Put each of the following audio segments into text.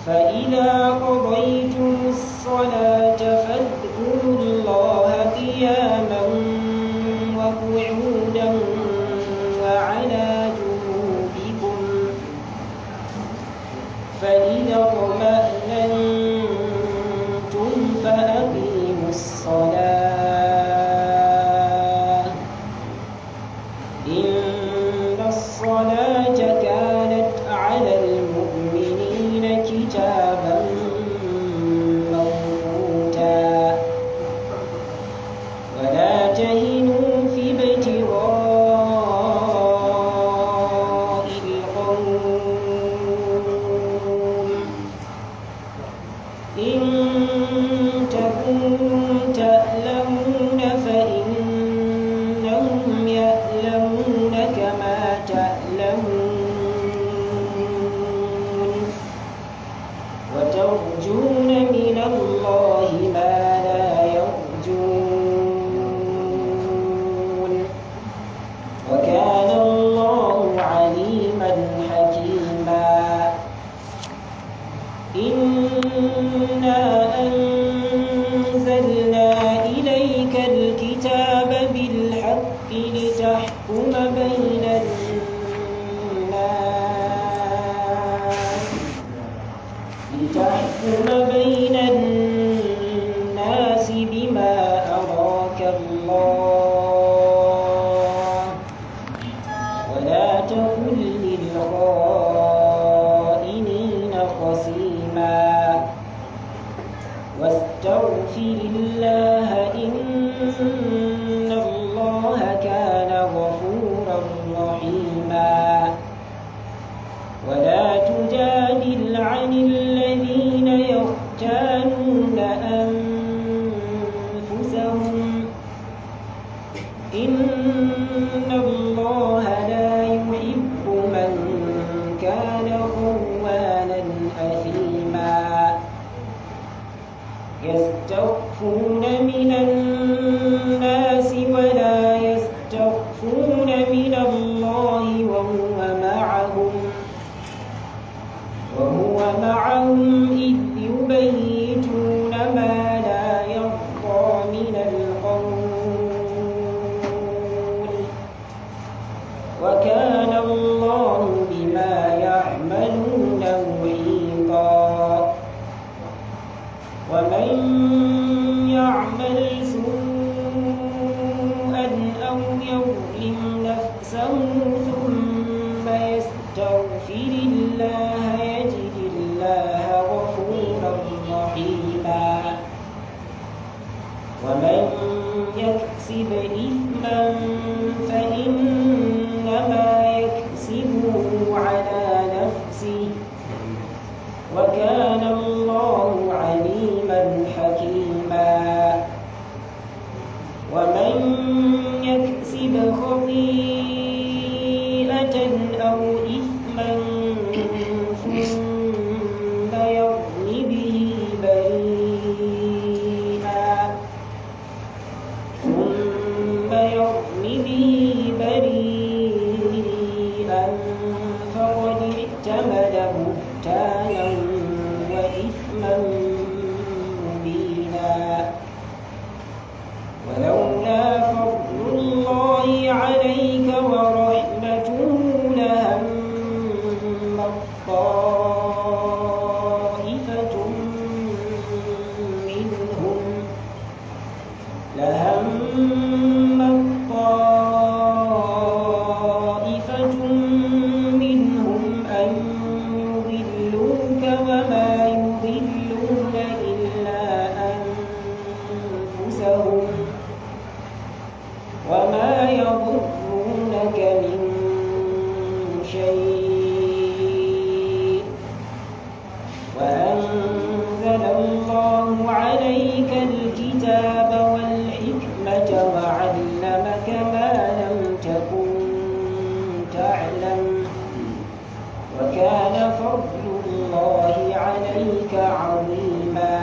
فإذا قضيتم الصلاة فاذكروا الله قياما وقعودا وعلى جنوبكم فإذا اطمأننتم فأقيموا الصلاة إن الصلاة كانت على المؤمنين كتابا موقوتا ولا تهنوا في ابتغاء القوم إن تكونوا تألمون فإنهم يألمون كما تألمون وترجون من الله ما لا يرجون وكان الله عليما حكيما إنا أنزلنا إليك الكتاب بالحق لتحكم بين الناس لتحكم بين الناس بما أراك الله ولا تكن للخائنين خصيما واستغفر الله إن الله كان غفورا رحيما ولا تجادل عن الذين يختانون أنفسهم إن الله لا يحب من كان خوانا أثيما يستخفون من الناس ولا يستخفون من الله وهو معهم وهو معهم إذ يبيتون ما لا يرضى من القول وكان الله بما يعملون محيطا ومن يعمل سوءا أو يظلم نفسه ثم يستغفر الله يجد الله غفورا رحيما ومن يكسب إثما فإنما يكسبه على نفسه وكان الله عليما حكيما ومن يكسب خطيئة أو إثما ثم يرم به بريئا ثم يرم به بريئا فقد احتمل بهتانا وإثما مبينا ولولا فضل الله عليك ورحمته لهم طائفة منهم لهم طائفة منهم أن يضلوك وما يضلون إلا أنفسهم وما يضرونك من شيء وأنزل الله عليك الكتاب والحكمة وعلمك ما لم تكن تعلم وكان فضل الله عليك عظيما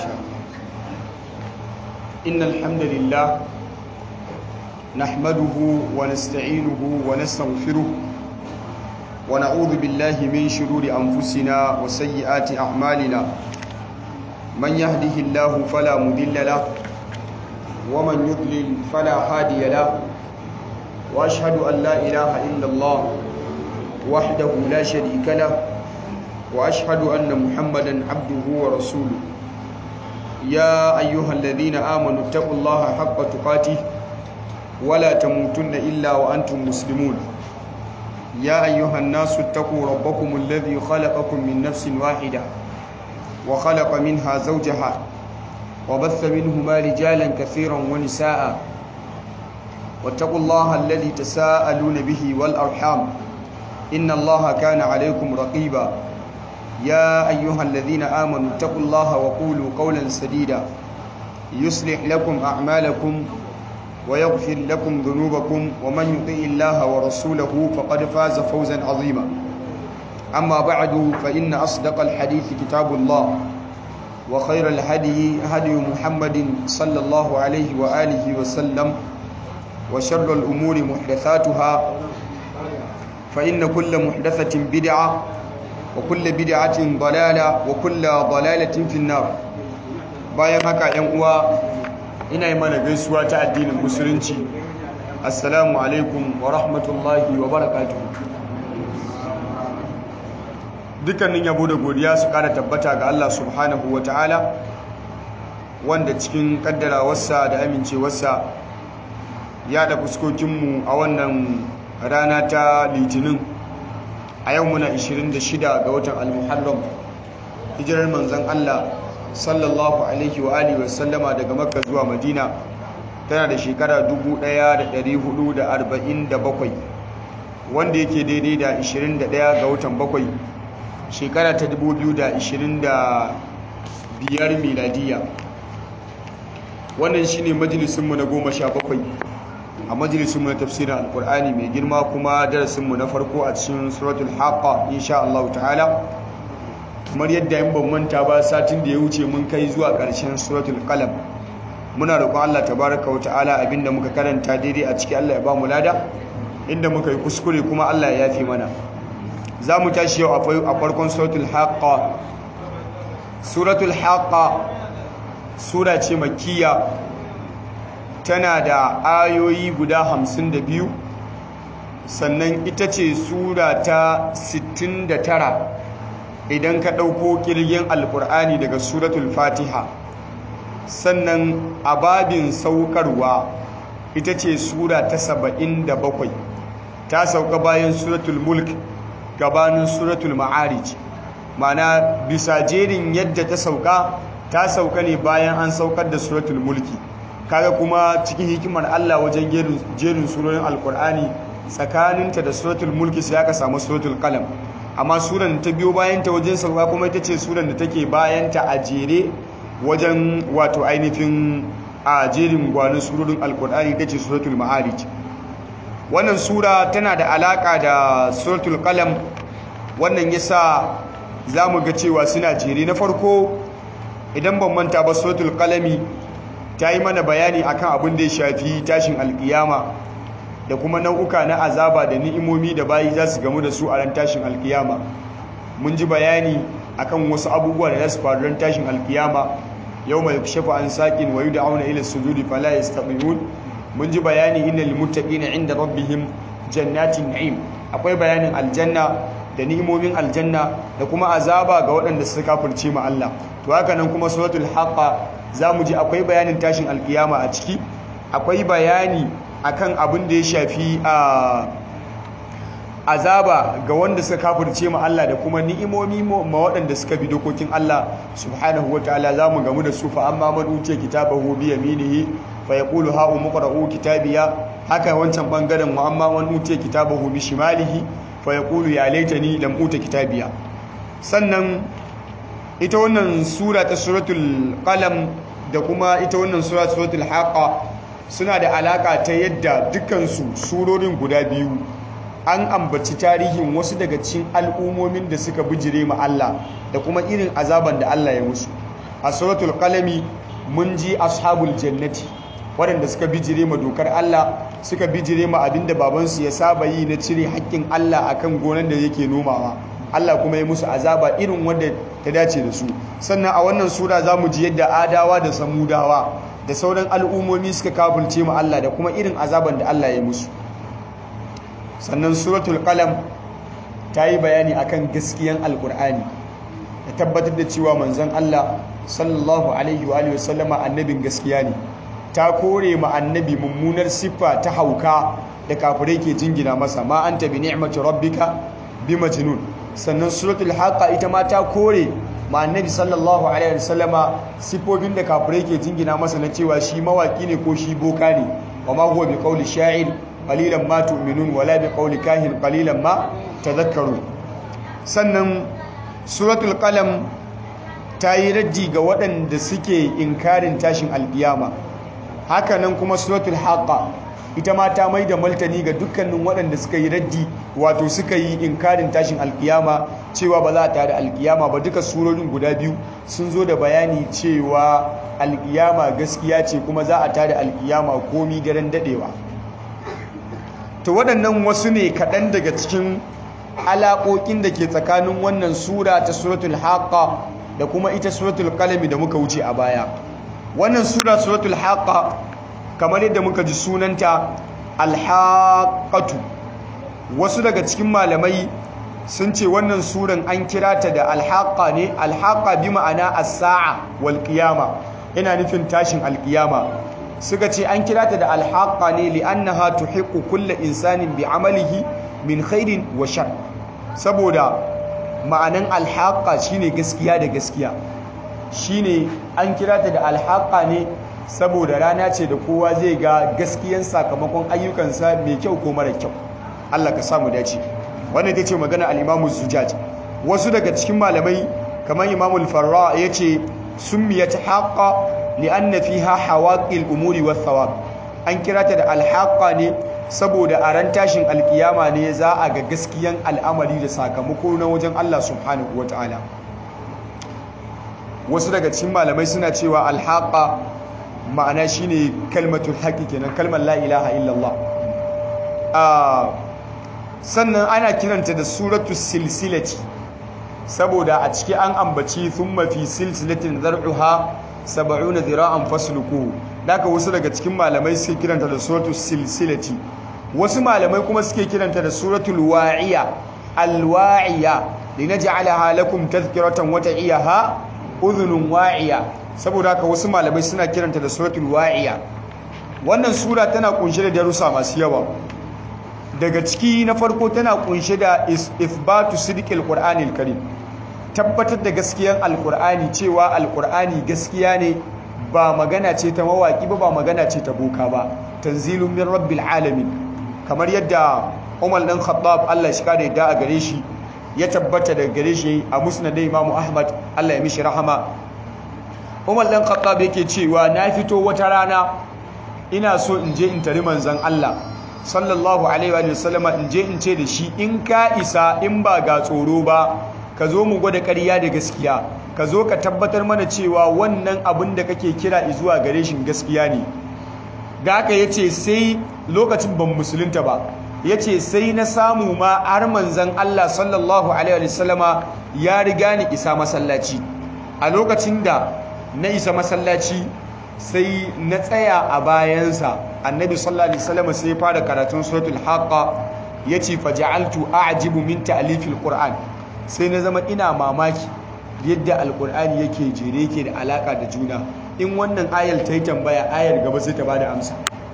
إن الحمد لله نحمده ونستعينه ونستغفره ونعوذ بالله من شرور أنفسنا وسيئات أعمالنا من يهده الله فلا مضل له ومن يضلل فلا هادي له وأشهد أن لا إله إلا الله وحده لا شريك له وأشهد أن محمدا عبده ورسوله يا أيها الذين آمنوا اتقوا الله حق تقاته ولا تموتن إلا وأنتم مسلمون يا أيها الناس اتقوا ربكم الذي خلقكم من نفس واحدة وخلق منها زوجها وبث منهما رجالا كثيرا ونساء واتقوا الله الذي تساءلون به والأرحام إن الله كان عليكم رقيبا يا أيها الذين آمنوا اتقوا الله وقولوا قولا سديدا يصلح لكم أعمالكم ويغفر لكم ذنوبكم ومن يطيع الله ورسوله فقد فاز فوزا عظيما أما بعد فإن أصدق الحديث كتاب الله وخير الهدي هدي محمد صلى الله عليه وآله وسلم وشر الأمور محدثاتها فإن كل محدثة بدعة وكل بدعة ضلالة وكل ضلالة في النار bayan haka ‘yan uwa ina yi mana gaisuwa ta addinin musulunci assalamu alaikum wa rahmatullahi wa barakatuhu dukkanin yabo da godiya su kara tabbata ga Allah subhanahu wa ta'ala wanda cikin kaddarawarsa da amincewarsa ya da fuskokinmu a wannan rana ta litinin a yau muna 26 ga watan al-muharram hijirar manzon Allah sallallahu alaihi wa alihi wasallama daga makka zuwa madina tana da shekara 1447 wanda yake daidai da 21 ga watan bakwai shekara ta 2025 miladiya wannan shine majalisunmu na goma sha bakwai a majalisunmu na tafsirin alkur'ani mai girma kuma darasinmu na farko a cikin suratul haqqa insha Allah ta'ala kamar yadda yin ban manta ba satin da ya wuce mun kai zuwa ƙarshen suratul qalam muna roƙon Allah tabaraka wa ta'ala abinda muka karanta daidai a ciki Allah ya ba mu lada inda muka yi kuskure kuma Allah ya yafe mana za mu tashi yau a farkon suratul haqqa suratul haqqa sura ce makkiya tana da ayoyi guda hamsin da biyu sannan ita ce sura ta 69 idan ka ɗauko ƙirgin alƙur'ani daga suratul fatiha sannan a babin saukarwa ita ce sura ta 77 ta sauka bayan suratul mulk gabanin suratul ma'arij mana bisa jerin yadda ta sauka ta sauka ne bayan an saukar da suratul mulki kaga kuma cikin hikimar Allah wajen jerin surorin alkur'ani tsakaninta da suratul mulki sai aka samu suratul qalam amma suran ta biyo bayan ta wajen sauka kuma ita ce suran da take bayan ta a jere wajen wato ainihin a jerin gwanin surorin alkur'ani ita ce suratul ma'arij wannan sura tana da alaka da suratul qalam wannan yasa zamu ga cewa suna jere na farko idan ban manta ba suratul qalami ta yi mana bayani akan abin da ya shafi tashin alkiyama da kuma nau'uka na azaba da ni'imomi da bayi za su gamu da su a ran tashin alkiyama mun ji bayani akan wasu abubuwa da za su faru ran tashin alkiyama yau mai shafa an saƙin wayu da auna ila sujudi fala yastabi'un mun ji bayani innal muttaqina inda rabbihim jannatin na'im akwai bayanin aljanna da ni'imomin aljanna da kuma azaba ga waɗanda suka kafirce ma Allah to haka nan kuma suratul haqqa zamu ji akwai bayanin tashin alkiyama a ciki akwai bayani akan abin da ya shafi a azaba ga wanda suka kafirce ma Allah da kuma ni'imomi ma waɗanda suka bi dokokin Allah subhanahu wataala zamu gamu da su fa amma man utiya kitabahu bi yaminihi fa yaqulu ha umqra'u kitabiya haka wancan bangaren wa amma man utiya kitabahu bi shimalihi fa yaqulu ya laitani lam uta kitabiya sannan ita wannan sura ta suratul qalam da kuma ita wannan sura suratul haqa suna da alaka ta yadda dukansu surorin guda biyu an ambaci tarihin wasu daga cikin al'ummomin da suka bijire ma Allah da kuma irin azaban da Allah ya musu a suratul qalami mun ji ashabul jannati waɗanda suka bijire ma dokar Allah suka bijire ma abinda babansu ya saba yi na cire haƙƙin Allah akan gonan da yake nomawa Allah kuma ya musu azaba irin wanda ta dace da su sannan a wannan sura za mu ji yadda adawa da samudawa da sauran al'ummomi suka kafulce ma Allah da kuma irin azaban da Allah ya musu sannan suratul qalam ta yi bayani akan gaskiyan alkur'ani da tabbatar da cewa manzon Allah sallallahu alaihi wa sallama annabin gaskiya ne ta kore ma annabi mummunar siffa ta hauka da kafirai ke jingina masa ma anta bi ni'mati rabbika bi majnun sannan suratul haqa ita ma ta kore ma annabi sallallahu alaihi wa sallama siffofin da kafirai ke jingina masa na cewa shi mawaki ne ko shi boka ne wa ma huwa bi qawli sha'ir qalilan ma tu'minun wala bi qawli kahin qalilan ma tadhakkarun sannan suratul qalam ta yi raddi ga waɗanda suke inkarin tashin alkiyama hakanan kuma suratul haqa ita ma ta mai da maltani ga dukkanin waɗanda suka yi raddi wato suka yi inkarin tashin alkiyama cewa ba za a tada alkiyama ba duka surorin guda biyu sun zo da bayani cewa alkiyama gaskiya ce kuma za a tada alkiyama komi daren dadewa to waɗannan wasu ne kaɗan daga cikin alaƙoƙin da ke tsakanin wannan sura ta suratul haqa da kuma ita suratul qalami da muka wuce a baya wannan sura suratul haqa kamar yadda muka ji sunanta alhaqatu wasu daga cikin malamai sun ce wannan suran an kira ta da alhaqa ne alhaqa bi ma'ana as-sa'a wal qiyama yana nufin tashin alqiyama suka ce an kira ta da alhaqa ne li'annaha tuhiqqu kulli insanin bi amalihi min khairin wa shar saboda ma'anan alhaqa shine gaskiya da gaskiya shine an kira ta da alhaqa ne saboda rana ce da kowa zai ga gaskiyan sakamakon ayyukansa mai kyau ko mara kyau Allah ka samu dace wannan ita ce magana al-Imam Zujaj wasu daga cikin malamai kamar Imam al-Farra yace summiyat haqqa li'anna fiha hawaqil umuri wath thawab an kira ta da alhaqa ne saboda a ran tashin alkiyama ne za a ga gaskiyan al'amari da sakamako na wajen Allah subhanahu wataala wasu daga cikin malamai suna cewa alhaqa ma'ana shine kalmatul haqqi kenan kalmar la ilaha illallah sannan ana kiranta da suratu silsilati saboda a ciki an ambaci thumma fi silsilatin zar'uha sab'una dhira'an fasluku daga wasu daga cikin malamai suke kiranta da suratu silsilati wasu malamai kuma suke kiranta da suratul wa'iya alwa'iya linaj'alaha lakum tadhkiratan wa ta'iyaha udhunun wa'iya saboda haka wasu malamai suna kiranta da suratul wa'iya wannan sura tana kunshe da darussa masu yawa daga ciki na farko tana kunshe da isbatu sidqil qur'anil karim tabbatar da gaskiyar alqur'ani cewa alqur'ani gaskiya ne ba magana ce ta mawaki ba ba magana ce ta boka ba tanzilun min rabbil alamin kamar yadda Umar dan Khattab Allah shi kada yadda a gare shi ya tabbata daga gare shi a musnad Imam Ahmad Allah ya mishi rahama Umar dan Khattab yake cewa na fito wata rana ina so in je in tari manzon Allah sallallahu alaihi wa sallama in je in ce da shi in ka isa in ba ga tsoro ba ka zo mu gwada ƙarya da gaskiya ka zo ka tabbatar mana cewa wannan abin da kake kira zuwa gare shi gaskiya ne da haka yace sai lokacin ban musulunta ba yace sai na samu ma har manzon Allah sallallahu alaihi wa sallama ya riga ni isa masallaci a lokacin da na isa masallaci sai na tsaya a bayansa annabi sallallahu alaihi wasallam sai ya fara karatun suratul haqqa yace faja'altu a'jibu min ta'lifil qur'an sai na zama ina mamaki yadda alqur'ani yake jere yake da alaka da juna in wannan ayar ta yi tambaya ayar gaba sai ta bada amsa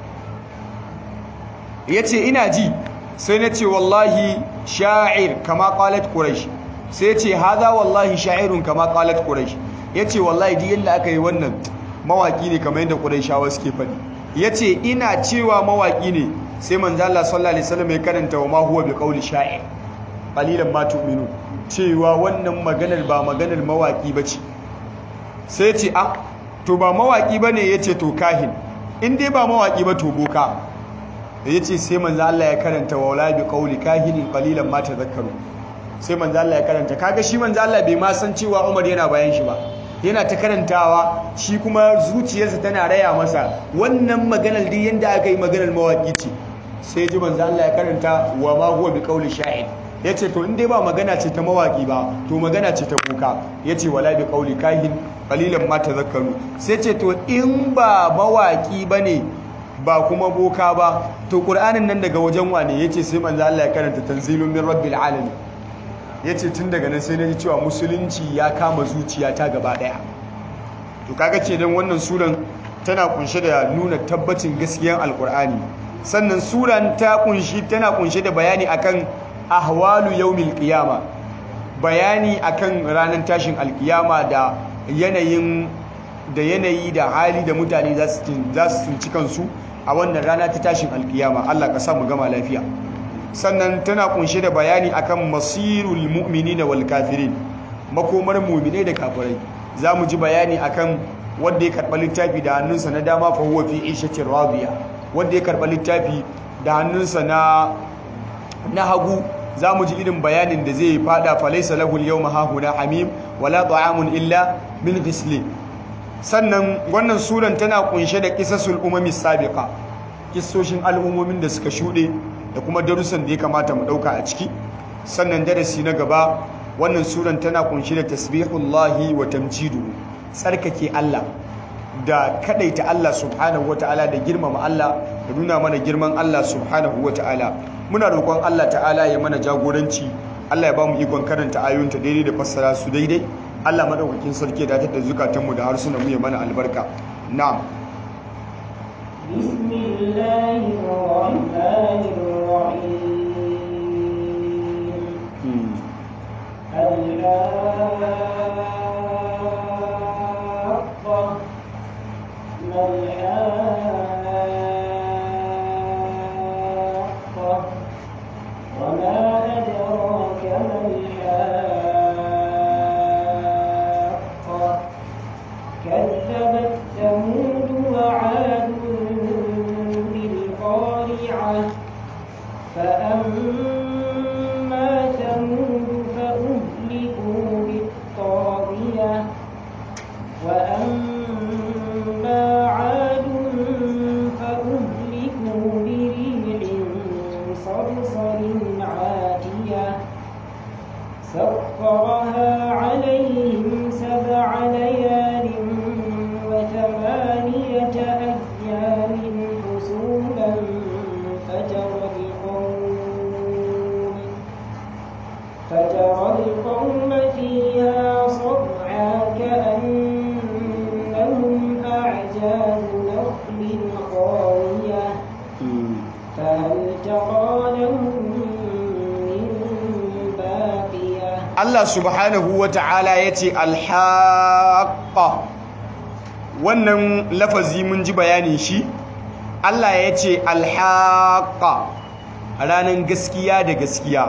yace ina ji sai na ce wallahi sha'ir kama qalat quraish sai ya ce haza wallahi sha'irun kama qalat quraish yace wallahi duk yanda aka yi wannan mawaki ne kamar yadda Qurayshawa suke faɗi yace ina cewa mawaki ne sai manzo Allah sallallahu alaihi wasallam ya karanta wa ma huwa bi qawli sha'ir qalilan ma tu'minu cewa wannan maganar ba maganar mawaki bace sai yace a to ba mawaki bane yace to kahin in dai ba mawaki ba to boka yace sai manzo Allah ya karanta wa la bi qawli kahinin qalilan ma tadhakkaru sai manzo Allah ya karanta kaga shi manzo Allah bai ma san cewa Umar yana bayan shi ba yana ta karantawa shi kuma zuciyarsa tana raya masa wannan maganar duk yanda aka yi maganar mawaki ce sai ji manzo Allah ya karanta wa ma huwa bi qawli sha'ir yace to in dai ba magana ce ta mawaki ba to magana ce ta kuka yace wala bi qawli kahin qalilan ma tadhakkaru sai ce to in ba mawaki bane ba kuma boka ba to qur'anin nan daga wajen wane yace sai manzo Allah ya karanta tanzilun min rabbil alamin yace tun daga nan sai naji cewa musulunci ya kama zuciyata gaba daya to kaga ce dan wannan suran tana kunshe da nuna tabbacin gaskiyar alqur'ani sannan suran ta kunshi tana kunshe da bayani akan ahwalu yawmil qiyama bayani akan ranar tashin alkiyama da yanayin da yanayi da hali da mutane za su tsinci kansu a wannan rana ta tashin alkiyama Allah ka sa mu gama lafiya sannan tana kunshe da bayani akan masirul mu'minina wal kafirin makomar mu'mine da kafirai za mu ji bayani akan wanda ya karɓa littafi da hannunsa na dama fa huwa fi ishatin radiya wanda ya karɓa littafi da hannunsa na na hagu za mu ji irin bayanin da zai fada falaisa lahu al-yawma hahuna hamim wala ta'amun illa min ghislin sannan wannan suran tana kunshe da kisasul umami sabiqa kissoshin al'ummomin da suka shuɗe da kuma darussan da ya kamata mu ɗauka a ciki sannan darasi na gaba wannan suran tana kunshe da tasbihullahi wa tamjidu tsarkake Allah da kadaita Allah subhanahu wata'ala da girmama Allah da nuna mana girman Allah subhanahu wata'ala muna roƙon Allah ta'ala ya mana jagoranci Allah ya ba mu ikon karanta ayoyinta daidai da fassara su daidai Allah madaukakin sarki da da zukatanmu da harsunan mu ya mana albarka na'am bismillahir rahmanir rahim الحاقة ما الحاقة وما أدراك ما الحاقة كذبت ثمود وعاد بالقارعة فأما ثمود فأهلكوا بالطاغية وأما عاد فأهلكوا بريح صرصر عاتية سخرها عليهم سبع ليال وثمانية أيام حسوما فترى القوم فترى القوم فيها صرعى كأنهم أعجاز نخل خاوية فهل ترى لهم من باقية Allah subhanahu wa ta'ala ya ce alhaƙa wannan lafazi mun ji bayanin shi Allah ya ce alhaƙa ranar gaskiya da gaskiya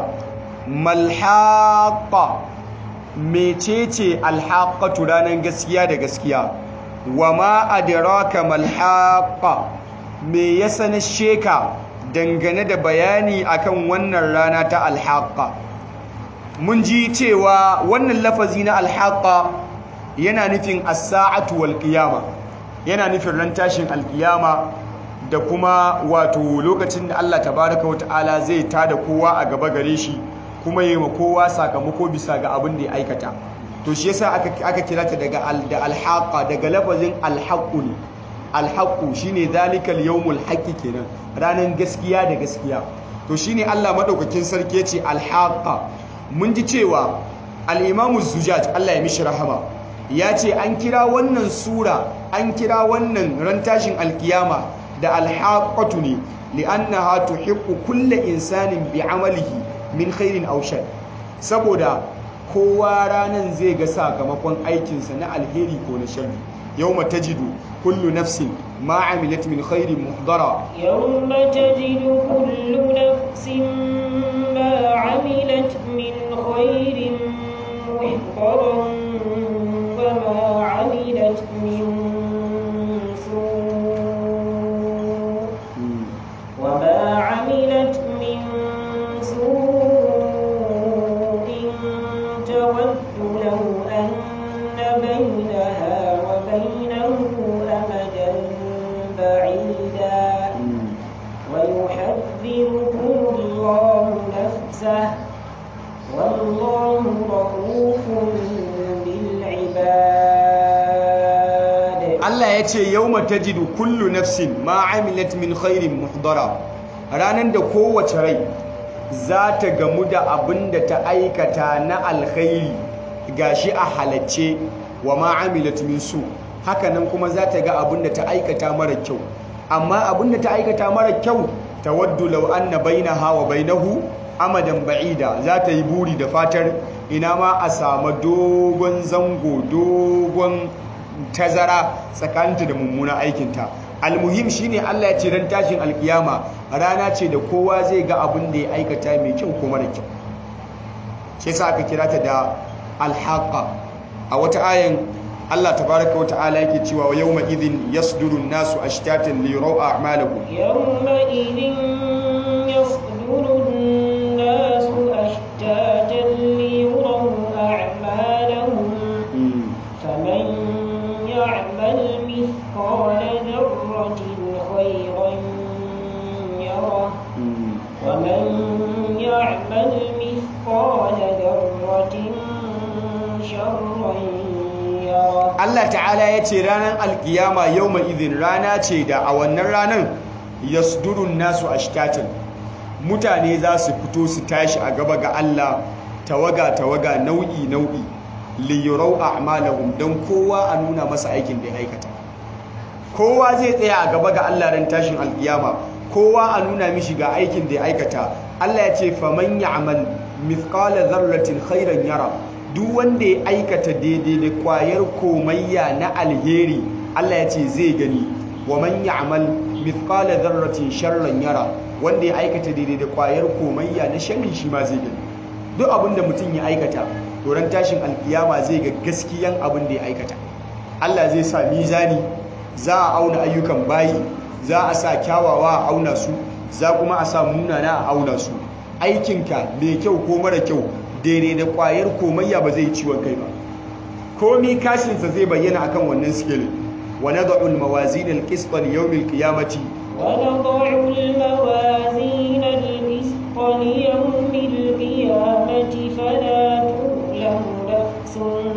malhaƙa mecece alhaƙatu ranar gaskiya da gaskiya wa ma adraka malhaƙa me ya sanar sheka dangane da bayani akan wannan rana ta alhaƙa mun ji cewa wannan lafazi na alhaqa yana nufin as-sa'atu wal qiyama yana nufin ran tashin alqiyama da kuma wato lokacin da Allah tabaraka wa ta'ala zai tada kowa a gaba gare shi kuma yi ma kowa sakamako bisa ga abin da ya aikata to shi yasa aka aka kira ta daga al da alhaqa daga lafazin alhaqu ne alhaqu shine zalikal yawmul haqqi kenan ranan gaskiya da gaskiya to shine Allah madaukakin sarki yace alhaqa mun ji cewa al'imamu zujaj Allah ya mishi rahama ya ce an kira wannan sura an kira wannan ran tashin alkiyama da alhaƙatu ne li'annaha tuhiqqu kulle insanin bi amalihi min khairin aw shar saboda kowa ranan zai ga sakamakon aikinsa na alheri ko na sharri yawma tajidu kullu nafsin ma amilat min khairin muhdara يوم تجد كل نفس ما عملت من خير محضرا وما عملت من سوء وما عملت من سوء تود لو أن بينها Allah ya ce yawma tajidu kullu nafsin ma amilat min khairin muhdara ranan da kowace rai za ta gamu da abin da ta aikata na alkhairi gashi a halacce wa ma amilat min su hakanan kuma za ta ga abin da ta aikata mara kyau amma abin da ta aikata mara kyau tawaddu law anna bainaha wa bainahu amadan ba'ida za ta yi buri da fatar ina ma a samu dogon zango dogon tazara tsakaninta da mummunan aikinta almuhim shine Allah ya ce ran tashin alkiyama rana ce da kowa zai ga abin da ya aikata mai kyau ko mara kyau shi yasa aka kira ta da alhaqa a wata ayan Allah tabaraka wa ta'ala yake cewa wa yawma idhin yasduru an-nasu ashtatan li yuraw a'malahum yawma idhin yasduru an-nasu ashtatan li yuraw a'malahum faman ya'mal mithqala dharratin khayran yarah wa man ya'mal mithqala dharratin sharran Allah ta'ala ya ce ranar alkiyama yau mai izin rana ce da a wannan ranar yasdurun nasu ashtatan mutane za su fito su tashi a gaba ga Allah tawaga-tawaga nau'i-nau'i liyurau a'malahum don kowa a nuna masa aikin da ya aikata kowa zai tsaya a gaba ga Allah ran tashin alkiyama kowa a nuna mishi ga aikin da ya aikata Allah ya ce faman ya'mal mithqala dharratin khairan yara duk wanda ya aikata daidai da kwayar komayya na alheri Allah ya ce zai gani wa man ya'mal mithqala dharratin sharran yara wanda ya aikata daidai da kwayar komayya na sharri shi ma zai gani duk abin da mutum ya aikata doron tashin alkiyama zai ga gaskiyan abin da ya aikata Allah zai sa mizani za a auna ayyukan bayi za a sa kyawawa a auna su za kuma a sa munana a auna su aikinka mai kyau ko mara kyau daidai da kwayar komayya ba zai ciwon kai ba komi kashinsa zai bayyana akan wannan sikelin wa nad'u al-mawazin al-qist li yawm al-qiyamati wa nad'u al-mawazin al-qist li yawm al-qiyamati fala tuzlamu nafsun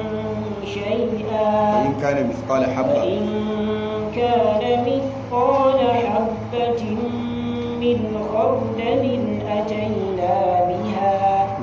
shay'a in kana mithqala habba in kana mithqala habatin min khardalin atayna biha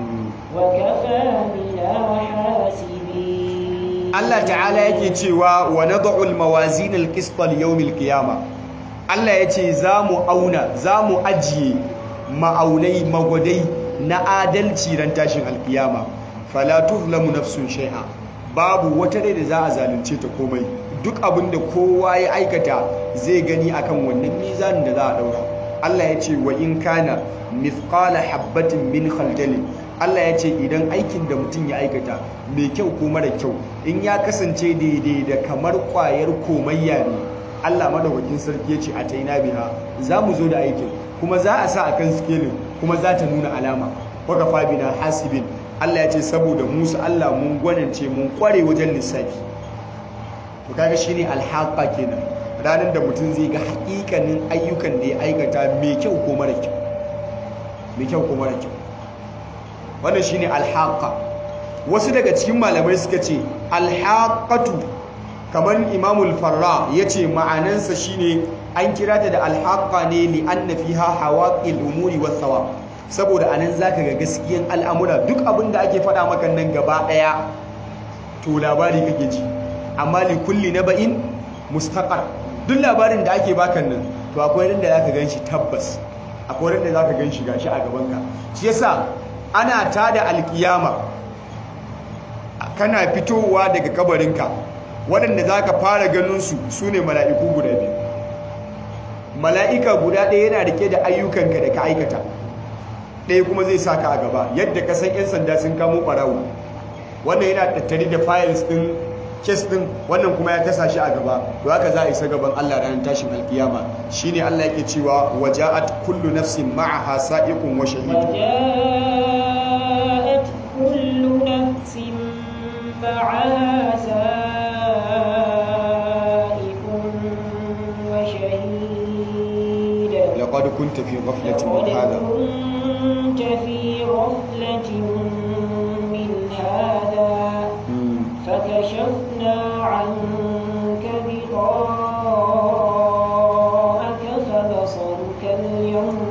Allah ta'ala yake cewa wa nad'u al-mawazin al-qist li yawm al-qiyama Allah yace zamu auna zamu ajiye ma'aunai magwadai na adalci ran tashin alkiyama fala tuzlamu nafsun shay'a babu wata rai da za a zalunce ta komai duk abinda kowa ya aikata zai gani akan wannan mizanin da za a daura Allah ya ce wa in kana mithqala habatin min khaldalin Allah ya ce idan aikin da mutum ya aikata mai kyau ko mara kyau in ya kasance daidai da kamar kwayar komayya ne Allah madaukakin sarki ya ce a taina biha za mu zo da aikin kuma za a sa a kan sikelin kuma za ta nuna alama waka fabina hasibin Allah ya ce saboda musu Allah mun gwanance mun kware wajen lissafi to kaga shine alhaqa kenan ranar da mutum zai ga hakikanin ayyukan da ya aikata mai kyau ko mara kyau mai kyau ko mara kyau wannan shine alhaqa wasu daga cikin malamai suka ce alhaqatu kamar imamul farra yace ma'anansa shine an kira ta da alhaqa ne li anna fiha hawaqil umuri was thawab saboda anan zaka ga gaskiyan al'amura duk abin da ake faɗa maka nan gaba ɗaya to labari kake ji amma li kulli naba'in mustaqar duk labarin da ake baka nan to akwai ran da zaka ganshi tabbas akwai ran da zaka ganshi gashi a gaban ka shi yasa ana tada alkiyama kana fitowa daga kabarinka waɗanda za ka fara ganinsu su ne mala'iku guda biyu mala'ika guda ɗaya yana rike da ayyukanka da ka aikata ɗaya kuma zai sa ka a gaba yadda ka san 'yan sanda sun kamo ɓarawo wannan yana tattare da files ɗin kes ɗin wannan kuma ya tasa shi a gaba to haka za a isa gaban allah ranar tashin alkiyama shine allah yake cewa waja'at kullu nafsin ma'aha sa'iqun wa shahid وجاءت كل نفس معها سائق وشهيد لقد كنت في غفلة من لقد هذا كنت في غفلة من هذا مم. فكذبت فكشفنا عنك غطاءك فبصرك اليوم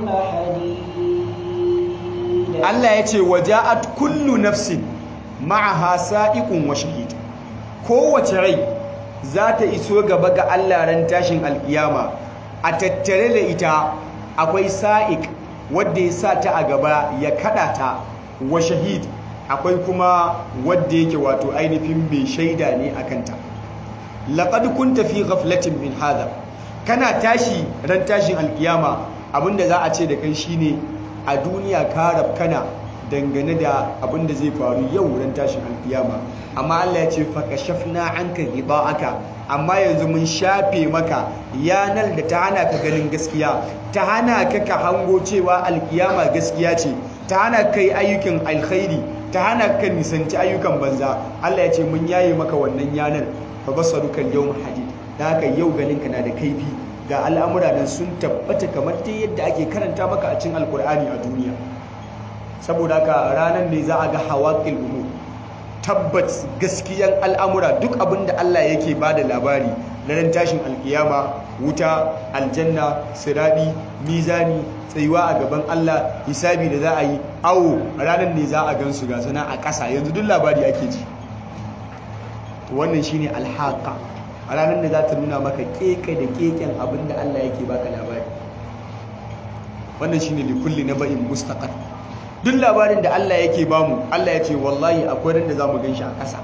حديد Allah ya ce waja'at kullu nafsin ma'aha sa'iqun wa shahid kowace rai za ta iso gaba ga Allah ran tashin alkiyama a tattare da ita akwai sa'iq wanda ya sa ta a gaba ya kada ta wa shahid akwai kuma wanda yake wato ainihin mai shaida ne akan ta laqad kunta fi ghaflatin min hadha kana tashi ran tashin alkiyama abinda za a ce da kai shine a duniya ka rafkana dangane da abinda zai faru yau ran tashin alkiyama amma Allah ya ce fakashafna anka ghida'aka amma yanzu mun shafe maka yanar da ta hana ka ganin gaskiya ta hana ka ka hango cewa alkiyama gaskiya ce ta hana kai ayyukan alkhairi ta hana ka nisanci ayyukan banza Allah ya ce mun yaye maka wannan yanar fa basaruka yawm hadid da haka yau ganin ka na da kaifi ga al'amura nan sun tabbata kamar ta yadda ake karanta maka a cikin alkur'ani a duniya saboda haka ranar ne za a ga hawaƙil umu tabbat gaskiyan al'amura duk abin da Allah yake ba da labari ranar tashin alkiyama wuta aljanna siraɗi mizani tsayuwa a gaban Allah hisabi da za a yi awo ranar ne za a gansu ga sana a ƙasa yanzu duk labari ake ji wannan shine alhaqa a ranar da za ta nuna maka keke da keken abin da Allah yake baka labari wannan shine likulli naba'in mustaqar duk labarin da Allah yake bamu Allah ya ce wallahi akwai ran da zamu ganshi a ƙasa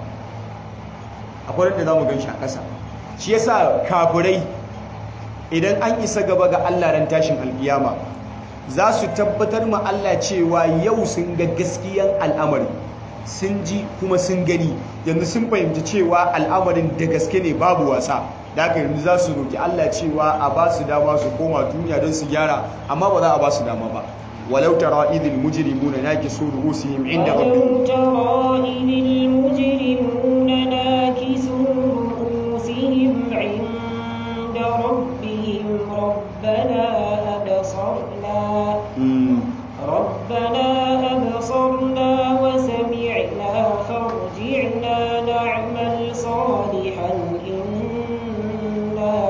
akwai ran da zamu ganshi a ƙasa shi yasa kafirai idan an isa gaba ga Allah ran tashin alkiyama za su tabbatar ma Allah cewa yau sun ga gaskiyan al'amari sun ji kuma sun gani yanzu sun fahimci cewa al'amarin da gaske ne babu wasa da haka yanzu za su roki Allah cewa a ba su dama su koma duniya don su gyara amma ba za a ba su dama ba walau tara idil mujrimuna nakisu ru'usihim inda rabbihim ولو ترى إذ المجرمون ناكسوا رؤوسهم عند ربهم ربنا أبصرنا Mm. ربنا أبصرنا وسمعنا فارجعنا نعمل صالحا إنا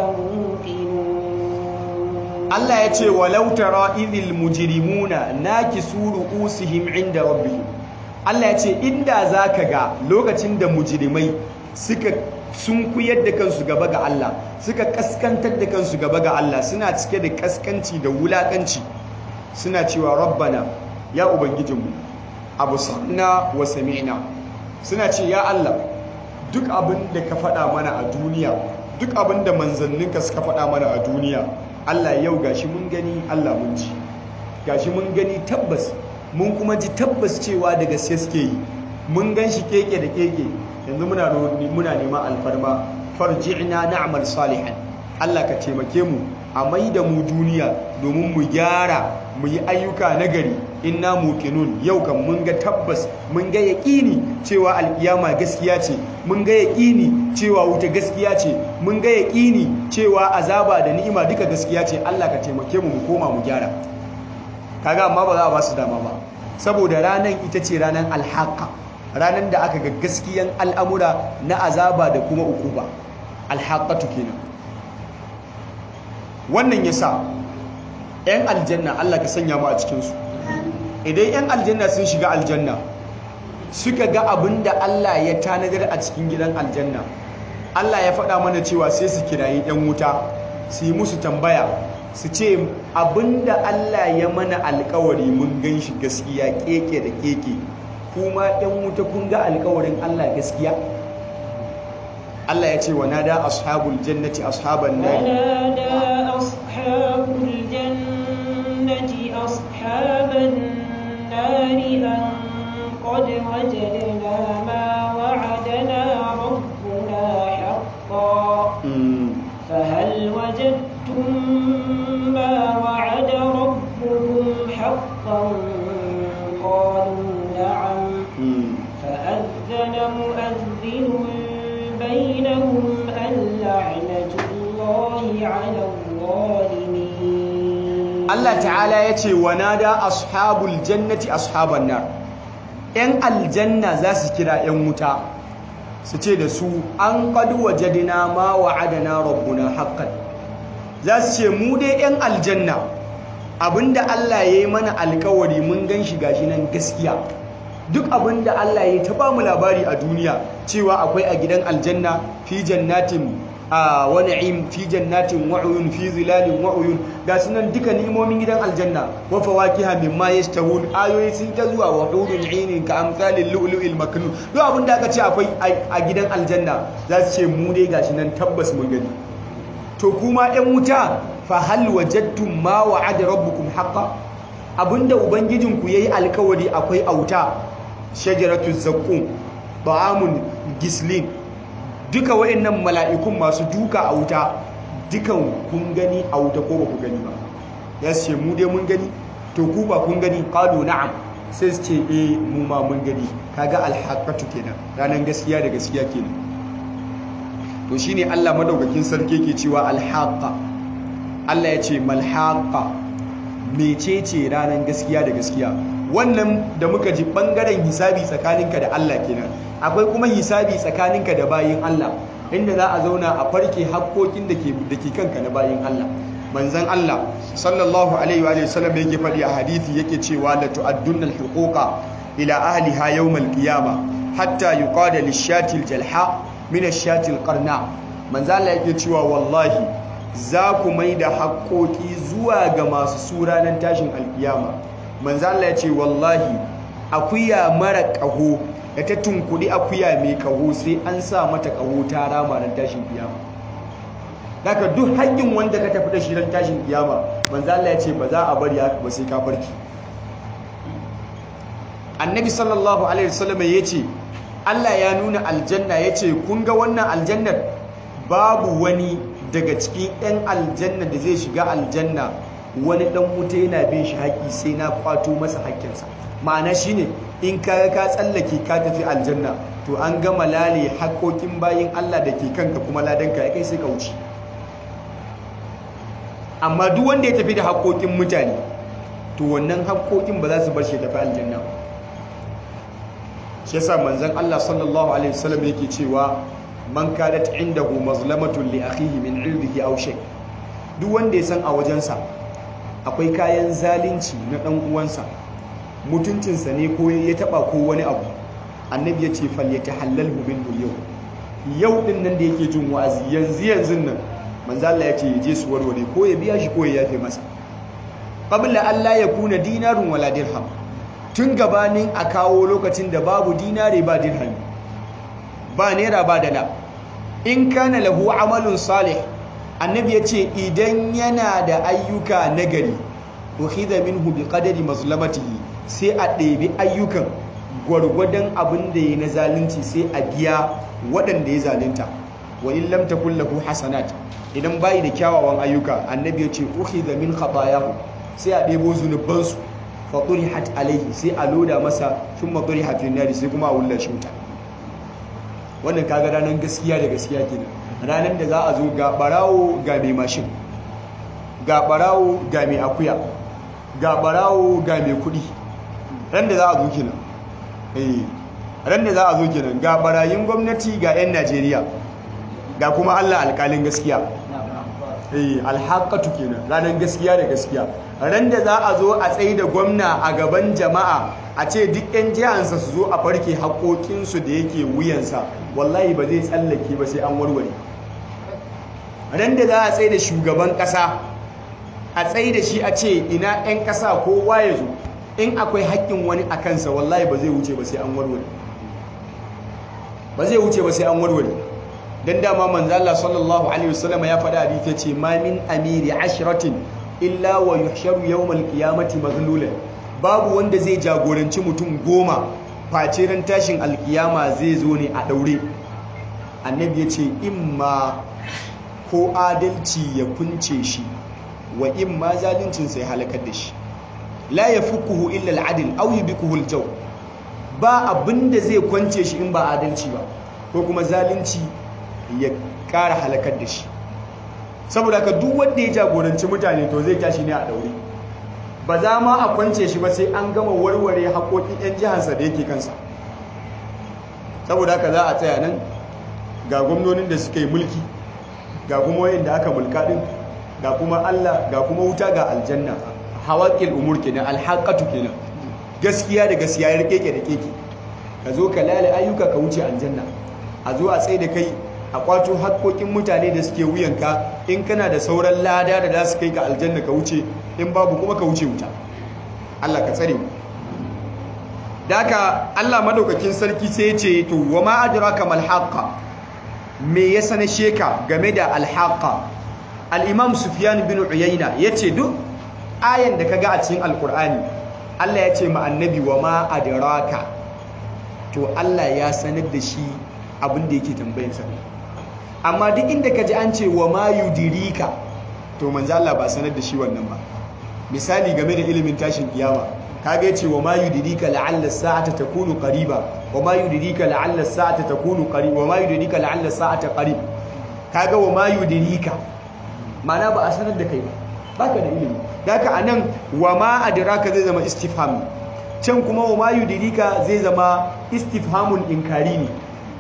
موقنون Allah ya ce walau tara idil mujrimuna nakisu ru'usihim inda rabbihim Allah ya ce inda zaka ga lokacin da mujrimai suka sun kuyar da kansu gaba ga Allah suka kaskantar da kansu gaba ga Allah suna cike da kaskanci da wulakanci suna cewa rabbana ya ubangijinmu abusarna wa sami'na suna ce ya Allah duk abin da ka faɗa mana a duniya duk abin da manzanninka suka faɗa mana a duniya Allah yau gashi mun gani Allah mun ji gashi mun gani tabbas mun kuma ji tabbas cewa da gaske suke yi mun gan shi keke da keke yanzu muna ro- muna neman alfarma farji'na na'mal salihan Allah ka taimake mu a mai da mu duniya domin mu gyara mu yi ayyuka nagari inna muqinun yau kan mun ga tabbas mun ga yaƙini cewa alkiyama gaskiya ce mun ga yaƙini cewa wuta gaskiya ce mun ga yaƙini cewa azaba da ni'ima duka gaskiya ce Allah ka taimake mu mu koma mu gyara kaga amma ba za a ba su dama ba saboda ranan ita ce ranan alhaqa ranan da aka ga gaskiyan al'amura na azaba da kuma ukuba alhaqatu kenan wannan yasa yan aljanna Allah ka sanya mu a cikin su idan yan aljanna sun shiga aljanna suka ga abinda Allah ya tanadar a cikin gidan aljanna Allah ya faɗa mana cewa sai su kirayi yan wuta su yi musu tambaya su ce abinda Allah ya mana alkawari mun gan shi gaskiya keke da keke kuma yan wuta kun ga alkawarin Allah gaskiya Allah ya ce wa nada ashabul jannati ashaban nar ونادى أصحاب الجنة أصحاب النار أن قد وجدنا ما وعدنا ربنا حقا Mm. فهل وجدتم ما وعد ربكم حقا قالوا نعم Mm. فأذن مؤذن بينهم اللعنة الله على الظالمين Allah ta'ala ya ce wa nada ashabul jannati ashaban nar ‘yan aljanna za su kira ‘yan wuta su ce da su an qad wajadna ma wa'adana rabbuna haqqan za su ce mu dai yan aljanna abinda Allah ya yi mana alkawari mun gan shi gashi nan gaskiya duk abinda Allah ya ta mu labari a duniya cewa akwai a gidan aljanna fi jannatin a wa na'im fi jannatin wa uyun fi zilalin wa uyun ga sunan duka ni'imomin gidan aljanna wa fawakiha mimma yashtahun ayoyi sun ta zuwa wa hurun inin ka amsalil lu'lu'il maknun duk abinda aka ce akwai a gidan aljanna za su ce mu dai gashi nan tabbas mun gani to kuma ɗan wuta fa hal wajadtum ma wa'ada rabbukum haqqan abinda ubangijinku yayi alkawari akwai auta shajaratu zaqqum ta'amun gislin duka wayannan mala'ikun masu duka a wuta dukan kun gani a wuta ko ba ku gani ba ya ce mu dai mun gani to ku ba kun gani qalu na'am sai su ce eh mu ma mun gani kaga alhaqatu kenan ranan gaskiya da gaskiya kenan to shine Allah madaukakin sarki yake cewa alhaqa Allah ya ce malhaqa mecece ranar gaskiya da gaskiya wannan da muka ji bangaren hisabi tsakaninka da Allah kenan akwai kuma hisabi tsakaninka da bayin Allah inda za a zauna a farke hakkokin da ke da ke kanka na bayin Allah manzon Allah sallallahu alaihi wa sallam yake faɗi a hadisi yake cewa la tu'addunna al-huquqa ila ahliha yawm al-qiyamah hatta yuqada lish-shati al-jalha min ash-shati al-qarna manzon Allah yake cewa wallahi za ku mai da haƙoƙi zuwa ga masu su ranar tashin alkiyama manzo Allah ya ce wallahi akuya mara ƙaho da ta tunkuɗi akuya mai ƙaho sai an sa mata ƙaho ta rama ran tashin kiyama daga duk haƙƙin wanda ka tafi da shi ran tashin kiyama manzo Allah ya ce ba za a bari haka ba sai ka farki annabi sallallahu alaihi wasallam ya ce Allah ya nuna aljanna ya ce kun ga wannan aljannar babu wani daga cikin 'yan aljanna da zai shiga aljanna wani dan wuta yana bin shi haƙi sai na kwato masa haƙƙinsa ma'ana shine in ka ka tsallake ka tafi aljanna to an gama lale haƙoƙin bayin Allah da ke kanka kuma ladanka ya kai sai ka wuce amma duk wanda ya tafi da haƙoƙin mutane to wannan haƙoƙin ba za su bar shi tafi aljanna shi yasa manzon Allah sallallahu alaihi wasallam yake cewa man kadat indahu mazlamatun li akhihi min irdihi aw shay duk wanda ya san a wajensa akwai kayan zalunci na dan uwansa mutuncinsa ne ko ya taba ko wani abu annabi ya ce fal yatahallalhu minhu yau yau din nan da yake jin wa'azi yanzu yanzu nan manzo Allah ya ce ya je su warware ko ya biya shi ko ya yafe masa qabla Allah ya kuna dinarun wala dirham tun gabanin a kawo lokacin da babu dinare ba dirhami ba naira ba dala in kana lahu amalun salih annabi ya ce idan yana da ayyuka nagari ukhidha minhu biqadari mazlamatihi sai a ɗebi ayyukan gwargwadon abin da ya na zalunci sai a biya waɗanda ya zalunta wa in lam takul lahu hasanat idan bai da kyawawan ayyuka annabi ya ce ukhidha min khatayahu sai a ɗebo zunubansu fa turihat alaihi sai a loda masa thumma turihat fi nari sai kuma a wulla shi wuta wannan kaga ranar gaskiya da gaskiya kenan ranar da za a zo ga barawo ga mai mashin ga barawo ga mai akuya ga barawo ga mai kudi ran da za a zo kenan eh ran da za a zo kenan ga barayin gwamnati ga 'yan Najeriya ga kuma Allah alƙalin gaskiya eh alhaqatu kenan ranar gaskiya da gaskiya ran da za a zo a tsaye da gwamna a gaban jama'a a ce duk 'yan jihansa su zo a farke haƙoƙinsu da yake wuyansa wallahi ba zai tsallake ba sai an warware ran da za a tsaye da shugaban ƙasa a tsaye da shi a ce ina 'yan ƙasa kowa ya zo in akwai haƙƙin wani a kansa wallahi ba zai wuce ba sai an warware ba zai wuce ba sai an warware dan dama manzo Allah sallallahu alaihi wasallam ya faɗa hadisi ya ce ma min amiri ashratin illa wa yuhsharu yawmal qiyamati maghlulan babu wanda zai jagoranci mutum goma face ran tashin alkiyama zai zo ne a daure annabi ya ce imma ko adalci ya kunce shi wa imma zalincin sai halakar da shi la yafukuhu illa al'adl aw yubikuhu al-jaw ba abinda zai kwance shi in ba adalci ba ko kuma zalunci ya ƙara halakar da shi saboda ka duk wanda ya jagoranci mutane to zai tashi ne a daure ba za ma a kwance shi ba sai an gama warware haƙoƙin 'yan jihansa da yake kansa saboda haka za a tsaya nan ga gwamnonin da suka yi mulki ga kuma wayanda aka mulka din ga kuma Allah ga kuma wuta ga aljanna hawaqil umur kenan alhaqatu kenan gaskiya da gaskiya ya rike da keke ka zo ka lale ayyuka ka wuce aljanna a zo a tsaye da kai a kwato haƙoƙin mutane da suke wuyanka in kana da sauran lada da za su kai ka aljanna ka wuce in babu kuma ka wuce wuta Allah ka tsare mu daka Allah madaukakin sarki sai ya ce to wa ma adraka mal haqqa me ya sanar sheka game da al haqqa al imam sufyan bin uyayna yace duk ayan da kaga a cikin alqur'ani Allah ya ce ma annabi wa ma adraka to Allah ya sanar da shi abin da yake tambayar sa amma duk inda kaji an ce wa ma yudirika to manzo Allah ba sanar da shi wannan ba misali game da ilimin tashin kiyama kaga yace wa ma yudrika la'alla as-sa'ata takunu qariba wa ma yudrika la'alla as-sa'ata takunu qariba wa ma yudrika la'alla as-sa'ata qarib kaga wa ma yudrika ma'ana ba a sanar da kai ba baka da ilimi daka anan wa ma adraka zai zama istifham can kuma wa ma yudrika zai zama istifhamun inkari ne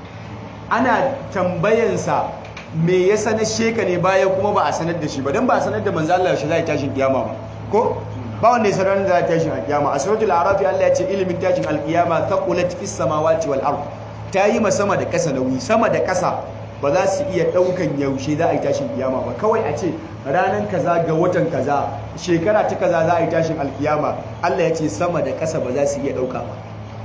ana tambayansa me ya sanar sheka ne bayan kuma ba a sanar da shi ba dan ba a sanar da manzo Allah shi zai tashin kiyama ba ko ba wanda ya sanar da tashin alkiyama a suratul araf Allah ya ce ilimin tashin alkiyama thaqulat fis samawati wal ard ta yi ma sama da kasa nauyi sama da kasa ba za su iya daukan yaushe za a yi tashin kiyama ba kawai a ce ranan kaza ga watan kaza shekara ta kaza za a yi tashin alkiyama Allah ya ce sama da kasa ba za su iya dauka ba